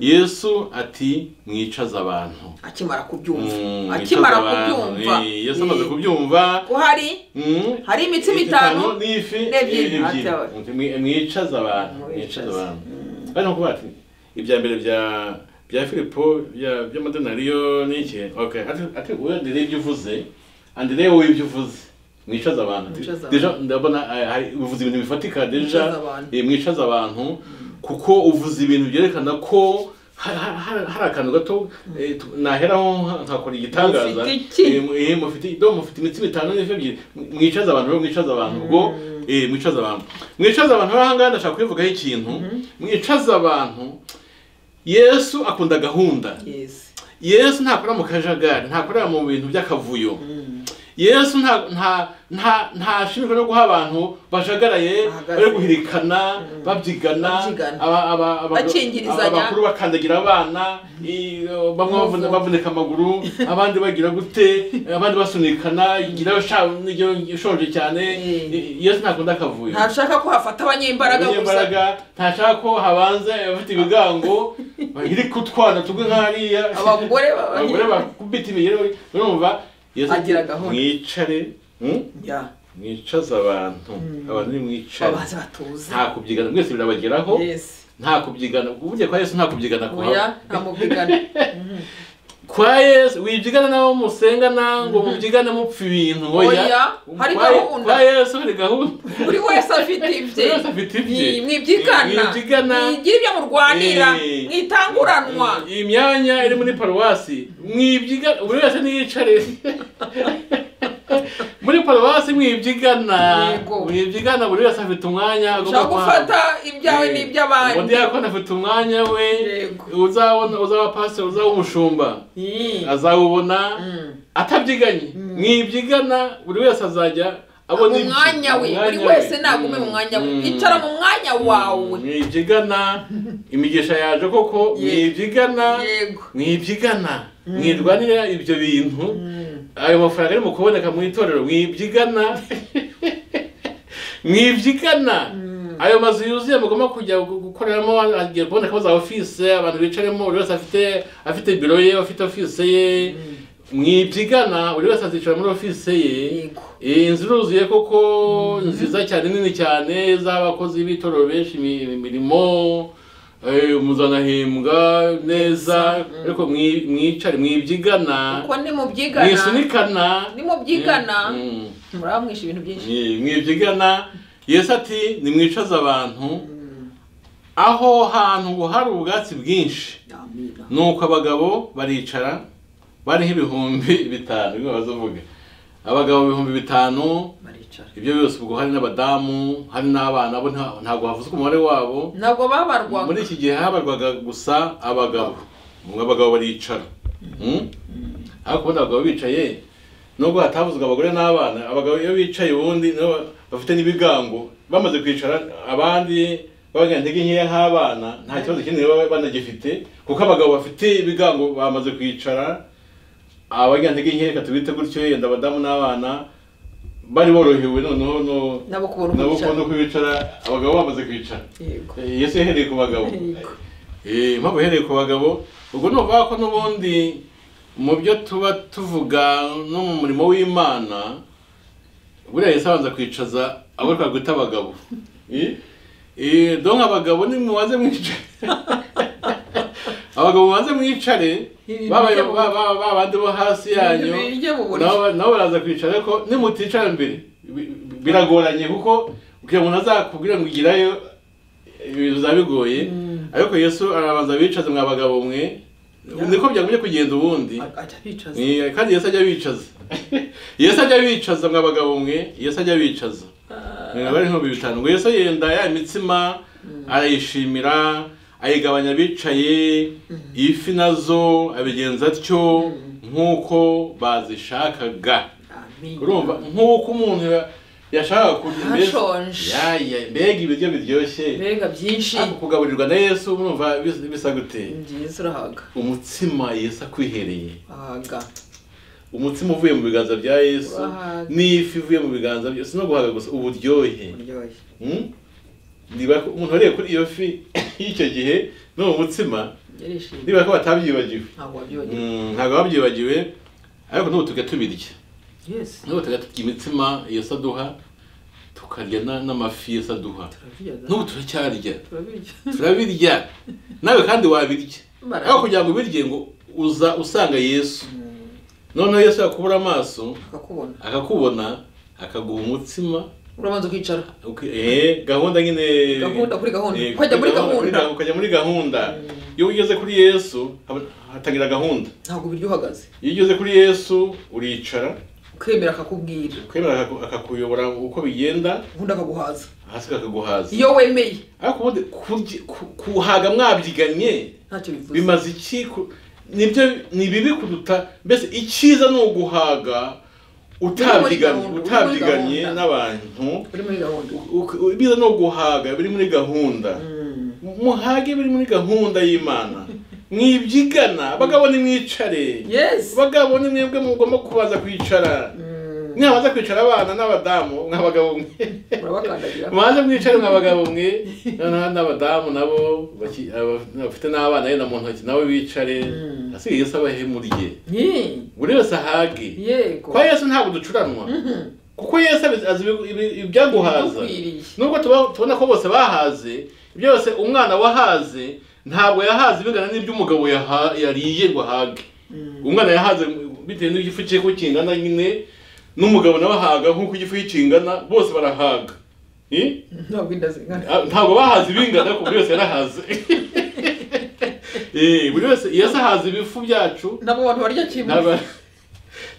yesu ati mwicaze abantu akimara kubyumva Mm, akimara mwicaze abantu. kubyumva Eh, yesu amaze Eh, kubyumva ko hari mm, hari imitsima itanu itanu n'ifi n'ebyiri. ebyiri Atowe. Muti, mwi- mwicaze abantu Mwicaze. mwicaze abantu ari no kuvuga ati ibya mbere bya bya filipo bya by'amadinariyo n'iki okay ati ati uwe ndere ibyo uvuze andere wowe ibyo uvuze mwicaze abantu Ati, Mwicaze abantu. deja ndabona ah, hari uvuze ibintu bifatika deja Mwicaze abantu. eh, mwicaze abantu kuko uvuze ibintu byerekana ko ha- ha- ha- hari akantu gato eh, tu- naheraho nka- nkakora igitangaza Mufite iki? Eh, mu- eh, mufite do mufite imitsima itanu n'ifi ebyiri mwicaze abantu rero mwicaze abantu ubwo eh, mwicaze abantu mwicaze abantu rero ahangaha ndashaka kubivugaho ikintu mwicaze abantu yesu akunda gahunda yes yesu ntakora mu kajagari ntakora mu bintu by'akavuyo yesu nta nta nta ntashimirwa no guha abantu bajagaraye Bahagaze. bari guhirikana babyigana Babyigana. aba- aba- aba- Bakingirizanya. aba- abakuru bakandagira abana i- bamwe bavuna- Umuvu. bavunika amaguru abandi bagira gute abandi basunikana ngira sha- n'iyo ishonje cyane Mm. I- yesu ntakunda akavuyo ntashaka ko hafata abanyembaraga gusa abanyembaraga ntashaka ko habanza abafite ibigango iri kutwana tugwe nk'ariya Abagore ba- abagore bakubita imigero urumva yesu ati, Agira gahunda. mwicare hmm? ya mwicaze abantu abantu ni mwicare babanze batuze nta kubyigana mwese birabageraho yes nta kubyigana uburyo kwa yesu nta kubyigana kuhaba oya nta mubyigana kwa yesu wibyigana nabo musengana ngo mubyigane mupfa ibintu Oya, hari Kwa- gahunda. kwa yesu hari gahunda buri wese afite ibye Buri wese afite ibye. Mwi- mwibyigana Mwibyigana. mwigira ibyo murwanira Eh. mwitanguranwa iyi myanya iri muri paruwasi mwibyiga buri wese niyicare muri paruwasi mwibyigana Yego. mwibyigana buri wese afite umwanya agomba ushaka gufata ibyawe n'iby'abandi umudiyakoni afite umwanya we Yego. uzabona uzaba pasiteri uzaba umushumba Mm. azawubona Mm. atabyiganye mwibyigana buri wese azajya abona mu ibye. mwanya we Umwanya buri wese nagume Mm. mu mwanya we Mm. icara mu mwanya wawe mwibyigana imigisha yaje koko Ye- mwibyigana yego mwibyigana mwirwanira ibyo bintu ayo mafaranga arimo kuboneka mu itorero mwibyigana mwibyigana ayo mazu yuzuye mugomba kujya gu- gukoreramo agiye kubonekamo za ofise abantu bicaramo buri wese afite afite biro ye afite ofise ye mwibyigana buri wese azicara muri ofise ye yego Eh, inzu iruzuye koko nziza cyane nini cyane z'abakozi b'itorero benshi imi- imirimo eh, muzanahembwa neza ariko mwi- mwicare mwibyigana kuko nimubyigana mwisunikana nimubyigana Mm, mm. muraba mwisha ibintu byinshi Eh, mwibyigana yesu ati nimwicaze abantu aho hantu ngo hari ubwatsi bwinshi amina nuko abagabo baricara bariho ibihumbi bitanu bimwe bazavuga abagabo ibihumbi bitanu baricara ibyo byose ubwo hari n'abadamu hari n'abana bo nta- ntabwo havuzwe umubare wabo ntabwo babarwaga muri iki gihe habarwaga gusa abagabo umwe abagabo baricara Hmm? ariko ubundi abagabo bicaye nubwo hatavuzwe abagore n'abana abagabo iyo bicaye ubundi nibo bafite n'ibigango bamaze kwicara abandi babagira intege nkeya nk'abana nta kibazo kinini baba banagifite kuko abagabo bafite ibigango bamaze kwicara abagira intege nkeya reka tubite gutyo yenda abadamu n'abana bari borohewe noneho no- nabo kubona uko nabo kubona bicara uko bicara abagabo bamaze kwicara yego Eh, yesu yahereye ku bagabo Yego. Eh, impamvu yahereye ku bagabo ubwo ni ukuvuga ko n'ubundi mu byo tuba tuvuga no mu murimo w'imana buriya yesu abanza kwicaza abo twari kwita abagabo Eh, eh, donc abagabo nimubaze mwicaye abagabo banze mwicare babaye ba- ba- ba- babandi bo hasi yanyu Birya mu buriri. nabo nabo baraza kwicara ariko nimuticara mbere bi- bi- biragoranye kuko kugira ngo ntazakubwire ngo igirayo ibintu bizaba bigoye ariko yesu arabanza bicaze mwa bagabo mwe niko byagumye kugenda ubundi ajya bicaza Ni- kandi yesu ajya bicaza yesu ajya bicaza mwa bagabo mwe yesu ajya bicaza Eh, bari nk'ibihumbi bitanu ngo yesu yenda ya mitsima arayishimira ayigabanya abicaye ifi nazo abigenza atyo nk'uko bazishakaga amen urumva nk'uko umuntu ya- yashakaga kurya mbese Hashonje. Yaya, mbega ibiryo biryoshye mbega byinshi ariko kugaburirwa na yesu urumva bis- bisa gute byiza urahaga umutsima yesu akwihereye ahaga umutsima uvuye mu biganza bya yesu Urahaga. n'ifi ivuye mu biganza bya si no guhaga gusa uburyohe uryoshye Hmm? niba ko- umuntu wariye kuri iyo fi y'icyo gihe n'uwo mutsima yarishimye niba ko batabyibagiwe ntabwo wabyoye Hmm, ntabwo babyibagiwe ariko n'ubu tujya tubirya yesi n'ubu tujya turya imitsima yesu aduha tukarya na- n'amafi yesu aduha turabirya n'ubu turacyarya turabirya turabirya nawe kandi wabirya Barabirya. ariko kugira ngo ubirye ngo uza usanga yesu noneho yesu yakubura amaso akakubona akakubona akaguha umutsima urabanza ukicara uki- eh, gahunda nyine Gahunda, kuri gahunda. eh, Ukajya muri kuri gahunda. ga- ukajya muri gahunda iyo ugeze kuri yesu haba- hatangira gahunda ntabwo ubirya uhagaze iyo ugeze kuri yesu uricara ukemera akakubwira kwemera akaku- akakuyobora uko bigenda ubundi akaguhaza hasi akaguhaza iyo wemeye ariko ubundi kurya- ku- kuhaga mwabyiganye ntacyo bivuze bimaze iki ku- nibyo ni bibi kuruta mbese icyiza ni uguhaga utabyiganye gahunda, uri muri utabyiganye gahunda. n'abantu uri muri gahunda Uk- ibiza no guhaga biri muri gahunda muhage biri muri gahunda y'imana mwibyigana abagabo nimwicare yesi abagabo ni mwebwe mugomba kubanza kwicara mwabanza kwicara abana n'abadamu mw'abagabo mwe urabakandagira mwabanza mwicare mw'abagabo mwe noneho n'abadamu nabo baki- aba- bafite n'abana yenda mu ntoki nabo bicare Mm. asigaye yesu abahe murye Ye, buri wese ahage yego kwa yesu ntabwo ducuranwa Mhm. kuko yesu abizi- azi ibi- ibi- ibyaguhaza Bigukwiriye. nubwo tuba- tubona ko bose bahaze byose umwana wahaze ntabwo yahaze bingana n'ibyo umugabo yaha- yariye ngo ahage umwana yahaze bitewe n'igifu cye ko kingana nyine n'umugabo nawe ahaga nk'uko igifu cye kingana bose barahaga Eh? ntabwo inda zingana Ah, ntabwo bahaze ibingana ariko buri wese yarahaze Eh, buri wese yesu ahaze ibifu byacu ntabwo abantu barya kimwe Naba-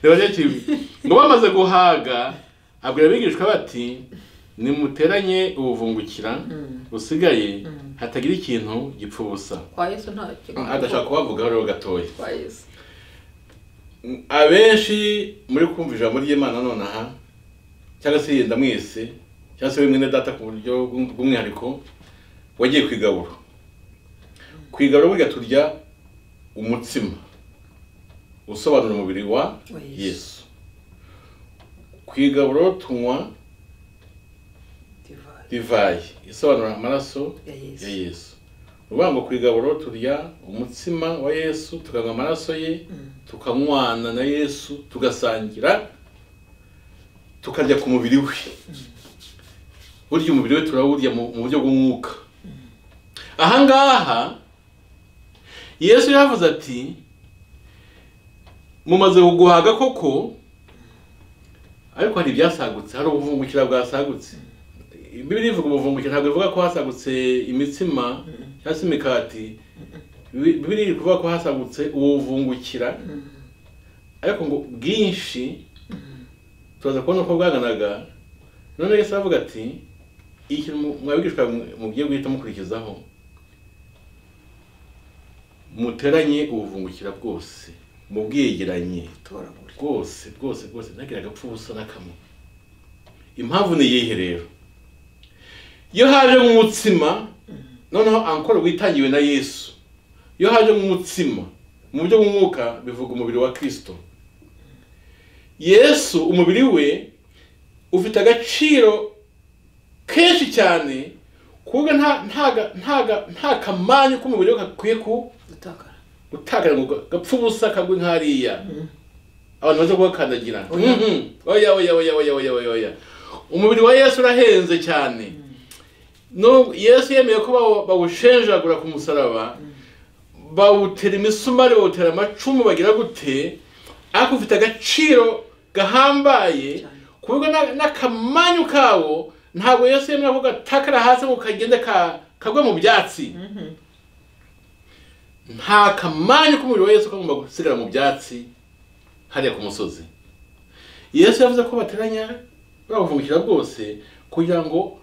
nabajya kimwe ngo bamaze guhaga abwira abigishwa bati nimuteranye ubuvumbukira busigaye hatagira ikintu gipfa ubusa kwa yesu ntacyo adashaka kubavugaho rero gatoya kwa yesu abenshi muri kumva ijambo ry'imana nonaha cyangwa se yenda mwese cyangwa se we mwene data ku buryo bw'um- bw'umwihariko wagiye ku igaburo ku igaburo burya turya umutsima usobanura umubiri wa Wa Yesu. yesu ku igaburo tunywa divayi divayi isobanura amaraso ya ya yesu yesu ni ukuvuga ngo ku igaburo turya umutsima wa yesu tukanywa amaraso ye tukanywana na yesu tugasangira tukarya ku mubiri we burya umubiri we turawurya mu mu buryo bw'umwuka ahangaha yesu yavuze ati mumaze kuguhaga koko ariko hari ibyasagutse hari ubuvumbukira bwasagutse bibiri ivuga ubuvumbukira ntabwo ivuga ko hasagutse imitsima cyangwa se imikati Bibi- bibiri iri kuvuga ko hasagutse ubuvungukira ariko ngo bwinshi turaza kubona uko bwanganaga none yesu aravuga ati ikintu mu- mwabigishwa mwe- mugiye guhita mukurikizaho muteranye ubuvungukira bwose mubwegeranye toragura bwose bwose bwose ntagire agapfa ubusa n'akamwe impamvu ni iyihe rero iyo haje nk'umutsima noneho ankora witangiwe na yesu iyo haje nk'umutsima mu buryo bw'umwuka bivuga umubiri wa kirisito yesu umubiri we ufite agaciro kenshi cyane kuko nta ntaga- ntaga- nta kamanyu k'umubiri we gakwiye ku gutakara gutakara ngo gapfa ubusa kagwe nk'ariya abantu baza kubakandagira Oya. Mhm. oya oya oya oya oya oya oya umubiri wa yesu urahenze cyane no yesu yemeye ko bawo- bawushenjagura ku musaraba bawutera imisumari bawutera amacumu bagira gute ariko ufite agaciro gahambaye Cyane. kuburyo na- n'akamanyu kawo ntabwo yesu yemera ko gatakara hasi ngo kagende ka- kagwe mu byatsi nta kamanyu k'umubiri wa yesu kagomba gusigara mu byatsi hariya ku musozi yesu yavuze ko bateranya babuvungukira bwose kugira ngo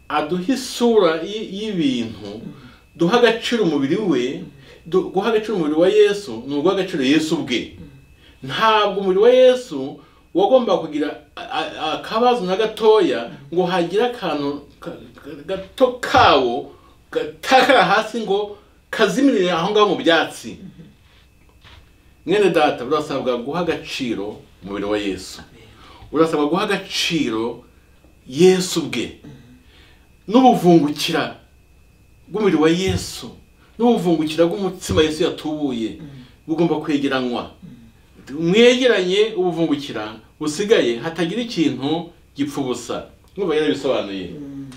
aduhe isura y- y'ibintu duha agaciro umubiri we du- guha agaciro umubiri wa yesu ni uguha agaciro yesu ubwe ntabwo umubiri wa yesu wagomba kugira a- a- akabazo na gatoya ngo hagire akantu ka- ka- gato kawo gatakara hasi ngo kazimirire aho ngaho mu byatsi mwene data burasabwa guha agaciro umubiri wa yesu urasabwa guha agaciro yesu ubwe n'ubuvungukira bw'umubiri wa yesu n'ubuvungukira bw'umutsima yesu yatubuye bugomba kwegeranywa mwegeranye ubuvungukira busigaye hatagira ikintu gipfa ubusa mwumva yarabisobanuye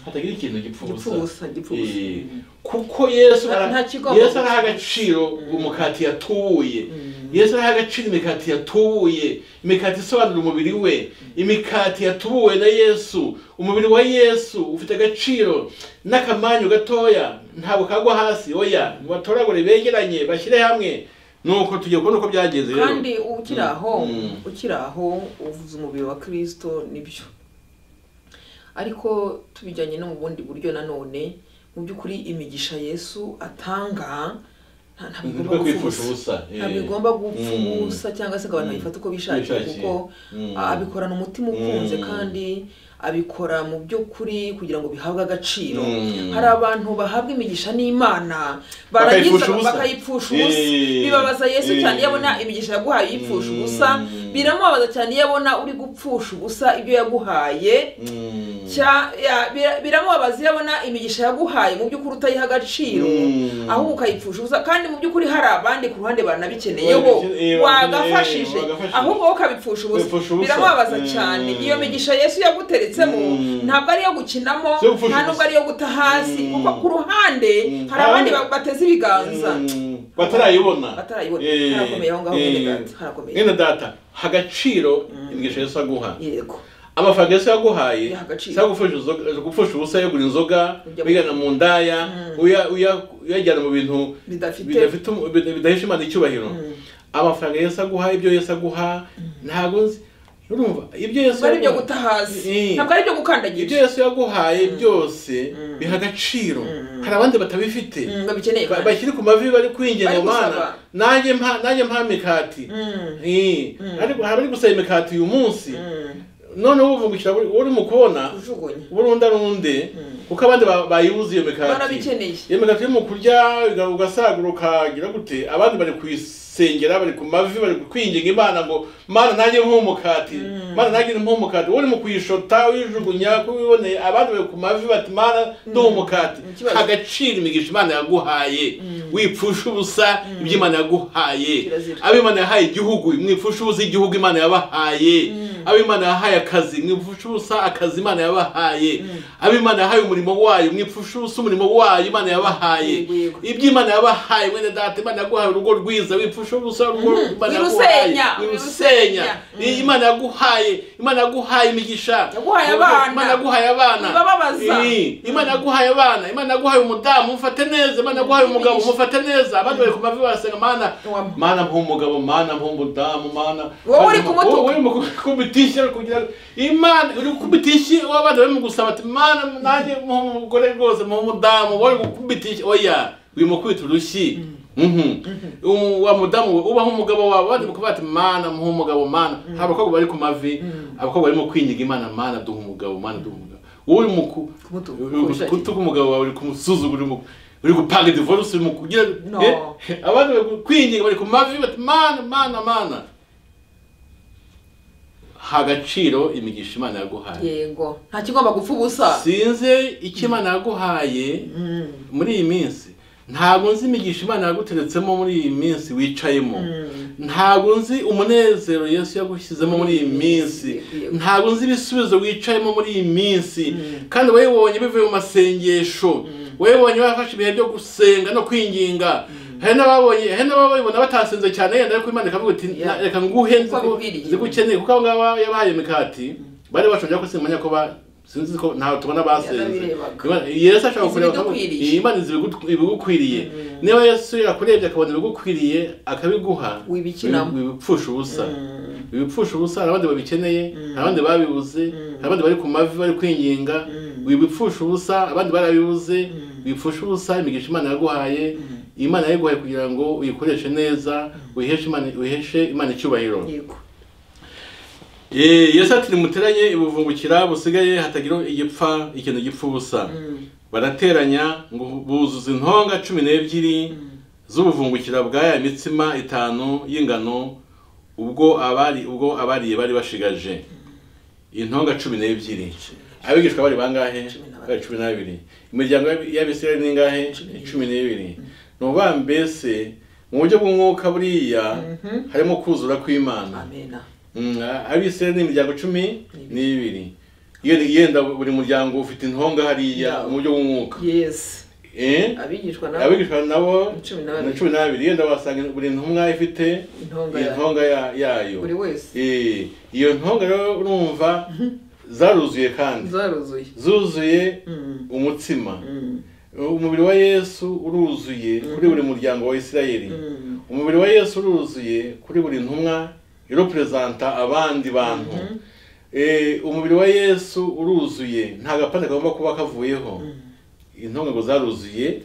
hatagira ikintu gipfa Gipfa ubusa, ubusa gipfa ubusa. Eh, kuko yesu Nta- nta ara- kigomba yesu gusa. araha agaciro umukati yatubuye yesu araha agaciro imikati yatubuye imikati isobanura umubiri we imikati yatubuwe na yesu umubiri wa yesu ufite agaciro n'akamanyu gatoya ntabwo kagwa hasi oya batoragure begeranye bashyire hamwe nuko tugiye kubona uko byagenze rero kandi ukiri aho Mm. ukiri aho uvuze umubiri wa kirisito nibyo ariko tubijyanye no mu bundi buryo nanone mu by'ukuri imigisha yesu atanga nta- ntabwo Ntabwo igomba gupfa kwipfusha ubusa ubusa eh. ntabwo igomba gupfa Mm. ubusa cyangwa se ngo abantu Mm. babifate uko bishakiye Bishakiye. kuko Mm. abikorana umutima ukunze Mm. kandi abikora mu by'ukuri kugira ngo bihabwe agaciro Mm. hari abantu bahabwa imigisha n'imana Bakayipfusha barangiza ubusa. bakayipfusha ubusa Eh. bibabaza yesu cyane iyo abona Eh. imigisha yaguhaye uyipfusha ubusa Mm. biramubabaza cyane iyo abona uri gupfusha ubusa ibyo yaguhaye Mm. cya- ya- bira- biramubabaza iyo abona imigisha yaguhaye mu by'ukuri utayiha agaciro Mm. ahubwo ukayipfusha ubusa kandi mu by'ukuri hari abandi ku ruhande baranabikeneye bo Barabikeneye, barabikeneye, wagafashije wagafashije. ahubwo wowe ukabipfusha Kwipfusha ubusa ubusa. biramubabaza Mm. cyane iyo migisha yesu yaguteretsemo Mm. ntabwo ari iyo gukinamo Si yo gupfusha nta nubwo ubusa. ari iyo guta hasi Mm. kuko ku ruhande Mm. hari abandi Abandi- bateze ibiganza Mm, batarayibona Batarayibona. Eh, Harakomeye aho ngaho, eh, mwene data, harakomeye. mwene data hagaciro imigisha yesu aguha yego amafaranga yesu yaguhaye Yaha agaciro. si agupfusha inzoga- gupfusha ubusa yagura inzoga Ujya mu- wigana mu ndaya uya- uya- uyajyana mu bintu Bidafite- bidafite um- bida- bidahisha imana icyubahiro amafaranga yesu aguha ibyo yesu aguha ntabwo nzi urumva ibyo yesu ntabwo ari ibyo yaguha- guta hasi Eh. ntabwo ari ibyo gukandagira ibyo yesu yaguhaye byose biha agaciro hari abandi batabifite Mm, babikeneye Ba- kandi. bakiri ku mavi bari kwinginga Bari mana gusaba. nanjye mpa nanjye mpa mikati Eh, ariko hari abari gusaba imikati uyu munsi Mm, none wowe uvungukira buri- uri mu kubona kujugunya burunda runde kuko abandi ba- bayibuze iyo mikati barabikeneye iyo mikati yo mu kurya uga- ugasagura ukagira gute abandi bari kuyisengera bari ku mavi bari kwinginga imana ngo mana nanjye mpa umukati mana nanjye mpa umukati wowe uri mu kuyishota uyijugunya kubiboneye abandi bari ku mavi bati mana duha umukati Ni ikibazo. agaciro imigisha imana yaguhaye wipfusha ubusa ibyo imana yaguhaye Kirazira. abo imana yahaye igihugu mwipfusha ubusa igihugu imana yabahaye abo imana yahaye akazi mwipfusha ubusa akazi imana yabahaye abo imana yahaye umurimo wayo mwipfusha ubusa umurimo wayo imana yabahaye Yego, yego. ibyo imana yabahaye mwene data imana yaguhaye urugo rwiza wipfusha ubusa urugo imana yaguhaye Wirusenya, wirusenya wirusenya. imana yaguhaye imana yaguhaye imigisha Yaguhaye abana. imana yaguhaye abana Ibababaza. Eh, imana yaguhaye abana imana yaguhaye umudamu mufate neza imana yaguhaye umugabo mufate neza abandi bari ku mavi barasenga mana Wam- mana mpa umugabo mana mpa umudamu mana Wowe uri kumutuka. Wowe uri mu gukubita ishyi uri kugira imana uri gukubita ishyi wabandi bari mu gusaba ati mana nanjye mpa umugore rwose mpa umudamu wowe uri gukubita ishyi oya urimo kwita urushyi Mhm. Um, wa mudamu we ubaho umugabo wawe abandi bakuvuga ati mana muha umugabo mana hari abakobwa bari ku mavi abakobwa barimo kwinyiga imana mana duha umugabo mana duha umugabo wowe uri mu ku- Kumutuka, uri mu kubishakira. gutuka umugabo wawe uri kumusuzugura uri mu- uri gupanga divorce uri mu kugira No. Eh? abandi bari kwinginga bari ku mavi bati mana mana mana ha agaciro imigisha imana yaguhaye yego nta kigomba gupfa ubusa sinze icyo imana yaguhaye muri iyi minsi ntabwo nzi imigisha imana yaguteretsemo muri iyi minsi wicayemo ntabwo nzi umunezero yesu yagushyizemo muri iyi minsi ntabwo nzi ibisubizo wicayemo muri iyi minsi kandi wayibonye bivuye mu masengesho wayibonye bafashe ibihe byo gusenga no kwinginga hari n'ababonye hari n'ababibona batasenze cyane yenda ariko imana ikavuga iti Yeah. "Na- reka nguhe Kuko bikwiriye." zigukeneye kuko abo ngabo yabahaye imikati bari bashonje ko simanya ko ba sinzi ko ntawe tubona basenze Yarabirebaga. Imana- yesu ashaka Izi kureba ko bidukwiriye. iyi imana izi ibigu- ibigukwiriye niba yesu yakurebye akabona ibigukwiriye akabiguha Wibikinamo. wibi- wibipfusha ubusa Mm. wibipfusha ubusa hari abandi babikeneye hari abandi babibuze hari abandi bari ku mavi bari kwinginga wibipfusha ubusa abandi barabibuze wipfusha ubusa imigisha imana yaguhaye iyi imana yayiguhaye kugira ngo uyikoreshe neza uyiheshe imana uyiheshe imana icyubahiro yego Eh, yesu ati nimuteranye ibuvungukira busigaye hatagira igipfa ikintu gipfa ubusa barateranya ngo buzuza intonga cumi n'ebyiri z'ubuvungukira bw'aya mitsima itanu y'ingano ubwo abari ubwo abariye bari bashigaje intonga cumi n'ebyiri abigishwa bari bangahe Cumi na babiri. bari cumi n'abiri imiryango y'abisirayeli ni ingahe cumi n'ibiri ni ukuvuga mbese mu buryo bw'umwuka buriya harimo kuzura kw'imana amena Mm, abisirayeli ni imiryango cumi N'ibiri. n'ibiri Iyo- yenda buri muryango ufite intonga hariya Yawo. mu buryo bw'umwuka yes Eh? abigishwa nabo abigishwa nabo Ni cumi na babiri. ni cumi n'abiri yenda wasanga buri ntumwa ifite intonga ya intonga ya- yayo buri wese Eh, iyo ntonga rero urumva zaruzuye kandi zaruzuye zuzuye Mm, umutsima mm, umubiri wa yesu uruzuye kuri buri muryango wa isirayeli mm. umubiri wa yesu uruzuye kuri buri ntumwa iroperezanta abandi bantu Eh, umubiri wa yesu uruzuye nta gapande kagomba kuba kavuyeho intonga ngo zaruzuye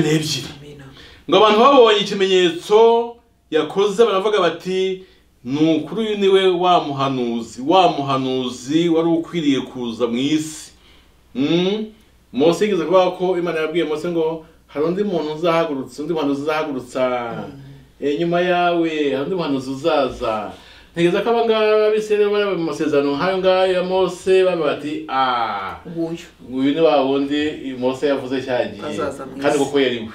cumi n'ebyiri. n'ebyiri amena ngo abantu babonye ikimenyetso yakoze baravuga bati ni ukuri uyu ni we wa muhanuzi wa muhanuzi wari ukwiriye kuza mu isi Mm. mose yigeze kuvuga ko imana yabwiye mose ngo hari undi muntu uzahagurutsa undi muhanuzi uzahagurutsa Eh, nyuma yawe hari undi muhanuzi uzaza ntegereza ko abangaba bisere bari mu masezerano nk'ayo ngayo ya mose baba bati ah nguyu uyu ni wa wundi mose yavuze cyagiye Azaza mu isi. kandi koko yari we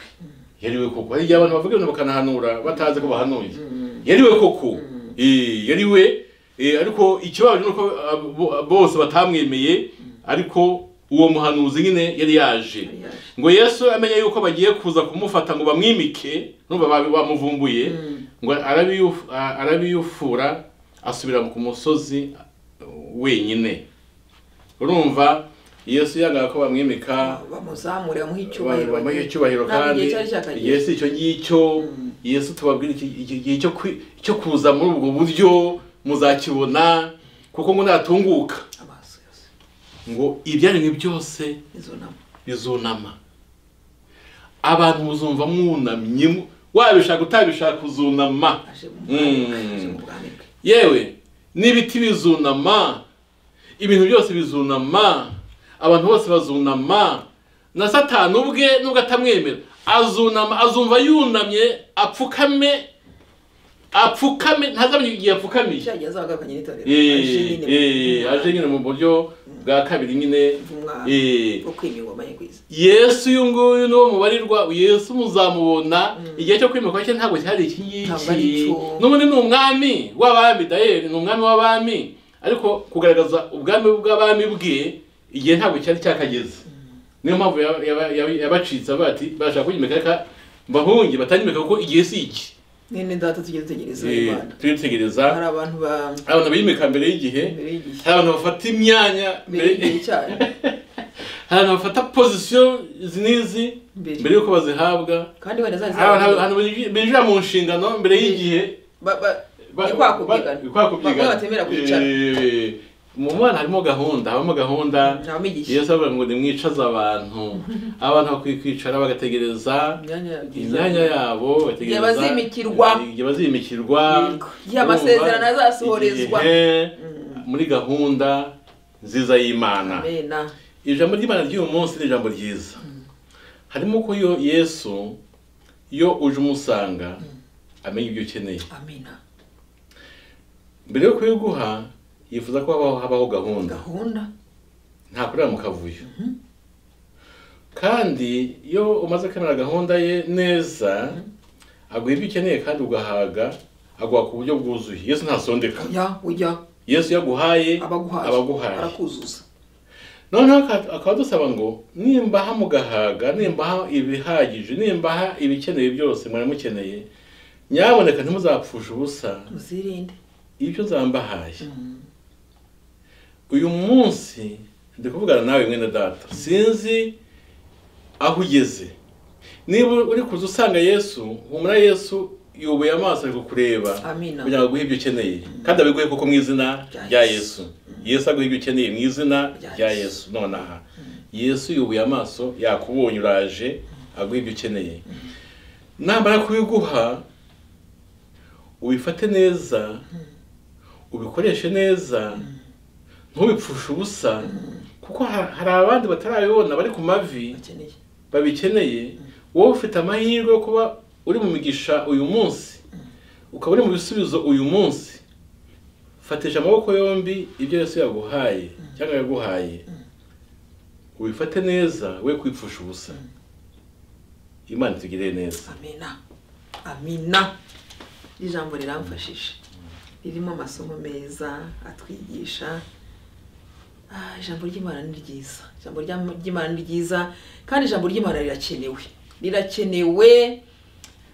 yari we koko hari igihe abantu bavuga ibintu bakanahanura batazi ko bahanuye yari we koko Eh, yari we Eh, ariko ikibabaje ni uko ah, bo- bose batamwemeye ariko uwo muhanuzi nyine yari yaje Yari yaje. ngo yesu amenye yuko bagiye kuza kumufata ngo bamwimike numva ba- bamuvumbuye ngo arabiyuf- a- arabiyufura asubira ku musozi wenyine urumva yesu yanga ko bamwimika bamuzamure bamuhe icyubahiro bamuha icyubahiro Ntabwo kandi igihe cyari cyakageze yesu icyo ngicyo yesu tubabwira iki- iki gihe cyo kwi- cyo kuza muri ubwo buryo muzakibona kuko ngo natunguka amaso yose ngo ibyaremwe byose izo nama bizunama abantu muzumva mwunamye mu- wabishaka utabishaka uzunama aje mu bwami bwe, Mm. aje mu bwami bwe yewe n'ibiti bizunama ibintu byose bizunama abantu bose bazunama na satani ubwe nubwo atamwemera azunama azumva yunamye apfukame apfukame ntazamenya igihe apfukamiye cyagiye azagaruka n'itorero aje Eh, nyine eh, mu- aje nyine mu buryo bwa kabiri nyine bw'umwami eh, bwo kwima ingoma ye kwiza yesu uyu nguyu ni uwo mubarirwa yesu muzamubona igihe cyo kwimikwa cye ntabwo cyari iki Ntabwo ari ngiki cyo. n'ubundi ni umwami w'abami dayeri ni umwami w'abami ariko kugaragaza ubwami bw'abami bwe igihe ntabwo cyari cyakageze niyo mpamvu yaba- yaba- yaba- yabacitse avuga ati bashaka kunyimika reka mbahunge batanyimika kuko igihe si iki mwene data tujye dutegereza Eh, imana turitegereza hari abantu ba abantu biyimika mbere y'igihe mbere y'igihe hari abantu bafata imyanya mbere y'igihe cyayo hari abantu bafata pozisiyo izi n'izi mbere mbere y'uko bazihabwa kandi wenda zari abantu zarabaye abantu binji- binjira mu nshingano mbere y'igihe ba- ni kwa kubyigana ba- ni kwa kubyigana. Bamwe batemera kwicara. Eh, mu mwana harimo gahunda habamo gahunda nta migisha yesu avuga ngo nimwicaze abantu abantu bakwiye kwicara bagategereza imyanya yagize imyanya yabo bategereza Igihe bazimikirwa. igihe bazimikirwa Yego. Igihe amasezerano Urumva? azasohorezwa. Igihe, muri gahunda nziza y'imana amena ijambo ry'imana ry'uyu munsi ni ijambo ryiza harimo ko yo yesu iyo uje umusanga amenya ibyo ukeneye amena mbere yo kubiguha yifuza ko habaho habaho gahunda gahunda ntakorera mu kavuyo kandi iyo umaze kwemera gahunda ye neza aguha ibyo ukeneye kandi ugahaga aguha ku buryo bwuzuye yesu ntasondeka ya ujya yesu yaguhaye abaguhaye abaguhaye arakuzuza noneho aka- akaba adusaba ngo nimbaha mugahaga nimbaha ibihagije nimbaha ibikenewe byose mwaramukeneye nyamuneka ntimuzapfushe ubusa muzirinde ibyo nzambahaye uyu munsi ndi kuvugana nawe mwene data sinzi aho ugeze niba uri kuza usanga yesu humura yesu yubuye amaso ari kukureba Amina. kugira ngo aguhe ibyo ukeneye kandi abiguhe kuko mu izina Rya rya Yesu. yesu yesu aguha ibyo ukeneye mu izina Rya rya Yesu. yesu nonaha yesu yubuye amaso yakubonye uraje aguha ibyo ukeneye namara kubiguha ubifate neza ubikoreshe neza ntubipfushe ubusa kuko ha- hari abandi batarabibona bari ku mavi bakeneye babikeneye wowe ufite amahirwe yo kuba uri mu migisha uyu munsi ukaba uri mu bisubizo uyu munsi fatisha amaboko yombi ibyo yesu yaguhaye cyangwa yaguhaye ubifate neza we kwipfusha ubusa imana itugirire neza amina amina Iri jambo riramfashije ririmo amasomo meza atwigisha Ah, ijambo ry'imana ni ryiza ijambo rya- ry'imana ni ryiza kandi ijambo ry'imana rirakenewe rirakenewe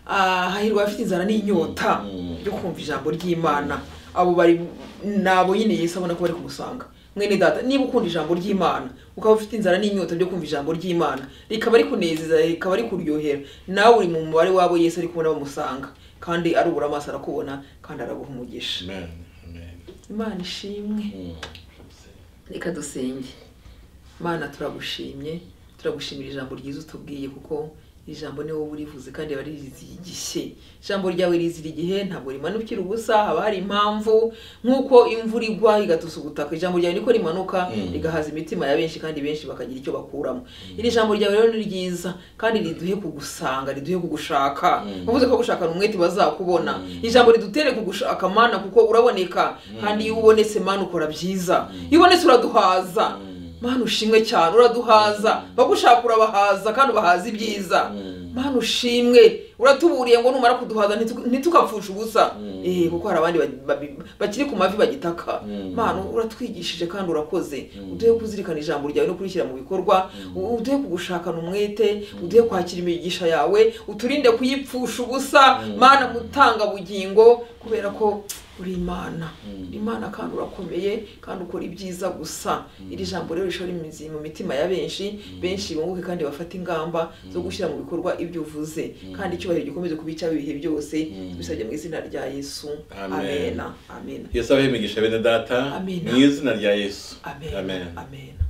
Ah, hahirwa abafite inzara n'inyota Mm. yo kumva ijambo ry'imana abo bari ni abo nyine yesu abona ko bari kumusanga mwene data niba ukunda ijambo ry'imana ukaba ufite inzara n'inyota byo kumva ijambo ry'imana rikaba rikunezeza rikaba rikuryohera nawe uri mu mubare w'abo yesu ari kubona bamusanga kandi arubura amaso arakubona kandi araguha umugisha amen amen imana ishimwe Mm. reka dusenge mana turagushimye turagushimira ijambo ryiza utubwiye kuko iri jambo ni wowe urivuze kandi riba rizigishye ijambo ryawe rizira igihe ntabwo rimanukira ubusa haba hari impamvu nk'uko imvura igwa igatusa ubutaka ijambo ryawe niko rimanuka Mm. rigahaza imitima ya benshi kandi benshi bakagira icyo bakuramo iri jambo ryawe rero ni ryiza kandi riduhe kugusanga riduhe kugushaka Mm. uvuze ko gushakana umwete bazakubona Mm. ijambo ridutere kugushaka mana kuko uraboneka kandi iyo ubonetse mana ukora byiza iyo ubonetse uraduhaza mana ushimwe cyane uraduhaza bagushaka urabahaza kandi ubahaza ibyiza Mm. mana ushimwe uratuburiye ngo numara kuduhaza ntitu- ntitukapfushe ubusa Mm. eh kuko hari abandi ba- ba- bakiri ku mavi bagitaka Mm. mana uratwigishije kandi urakoze Mm. uduhe kuzirikana ijambo ryawe no kurishyira mu bikorwa u- uduhe kugushakana umwete uduhe kwakira imigisha yawe uturinde kuyipfusha ubusa Mm. mana mutanga bugingo kubera ko uri imana Mm. imana kandi urakomeye kandi ukora ibyiza gusa iri jambo rero rishora imizi mu mitima ya benshi benshi bunguke kandi bafate ingamba zo gushyira mu bikorwa ibyo uvuze kandi icyubahiro gikomeze kuba icyabo ibihe byose Mm. bisabye mu izina rya yesu Amen. amena amena yesu abehe imigisha bene data Amen. mu izina rya yesu amena amena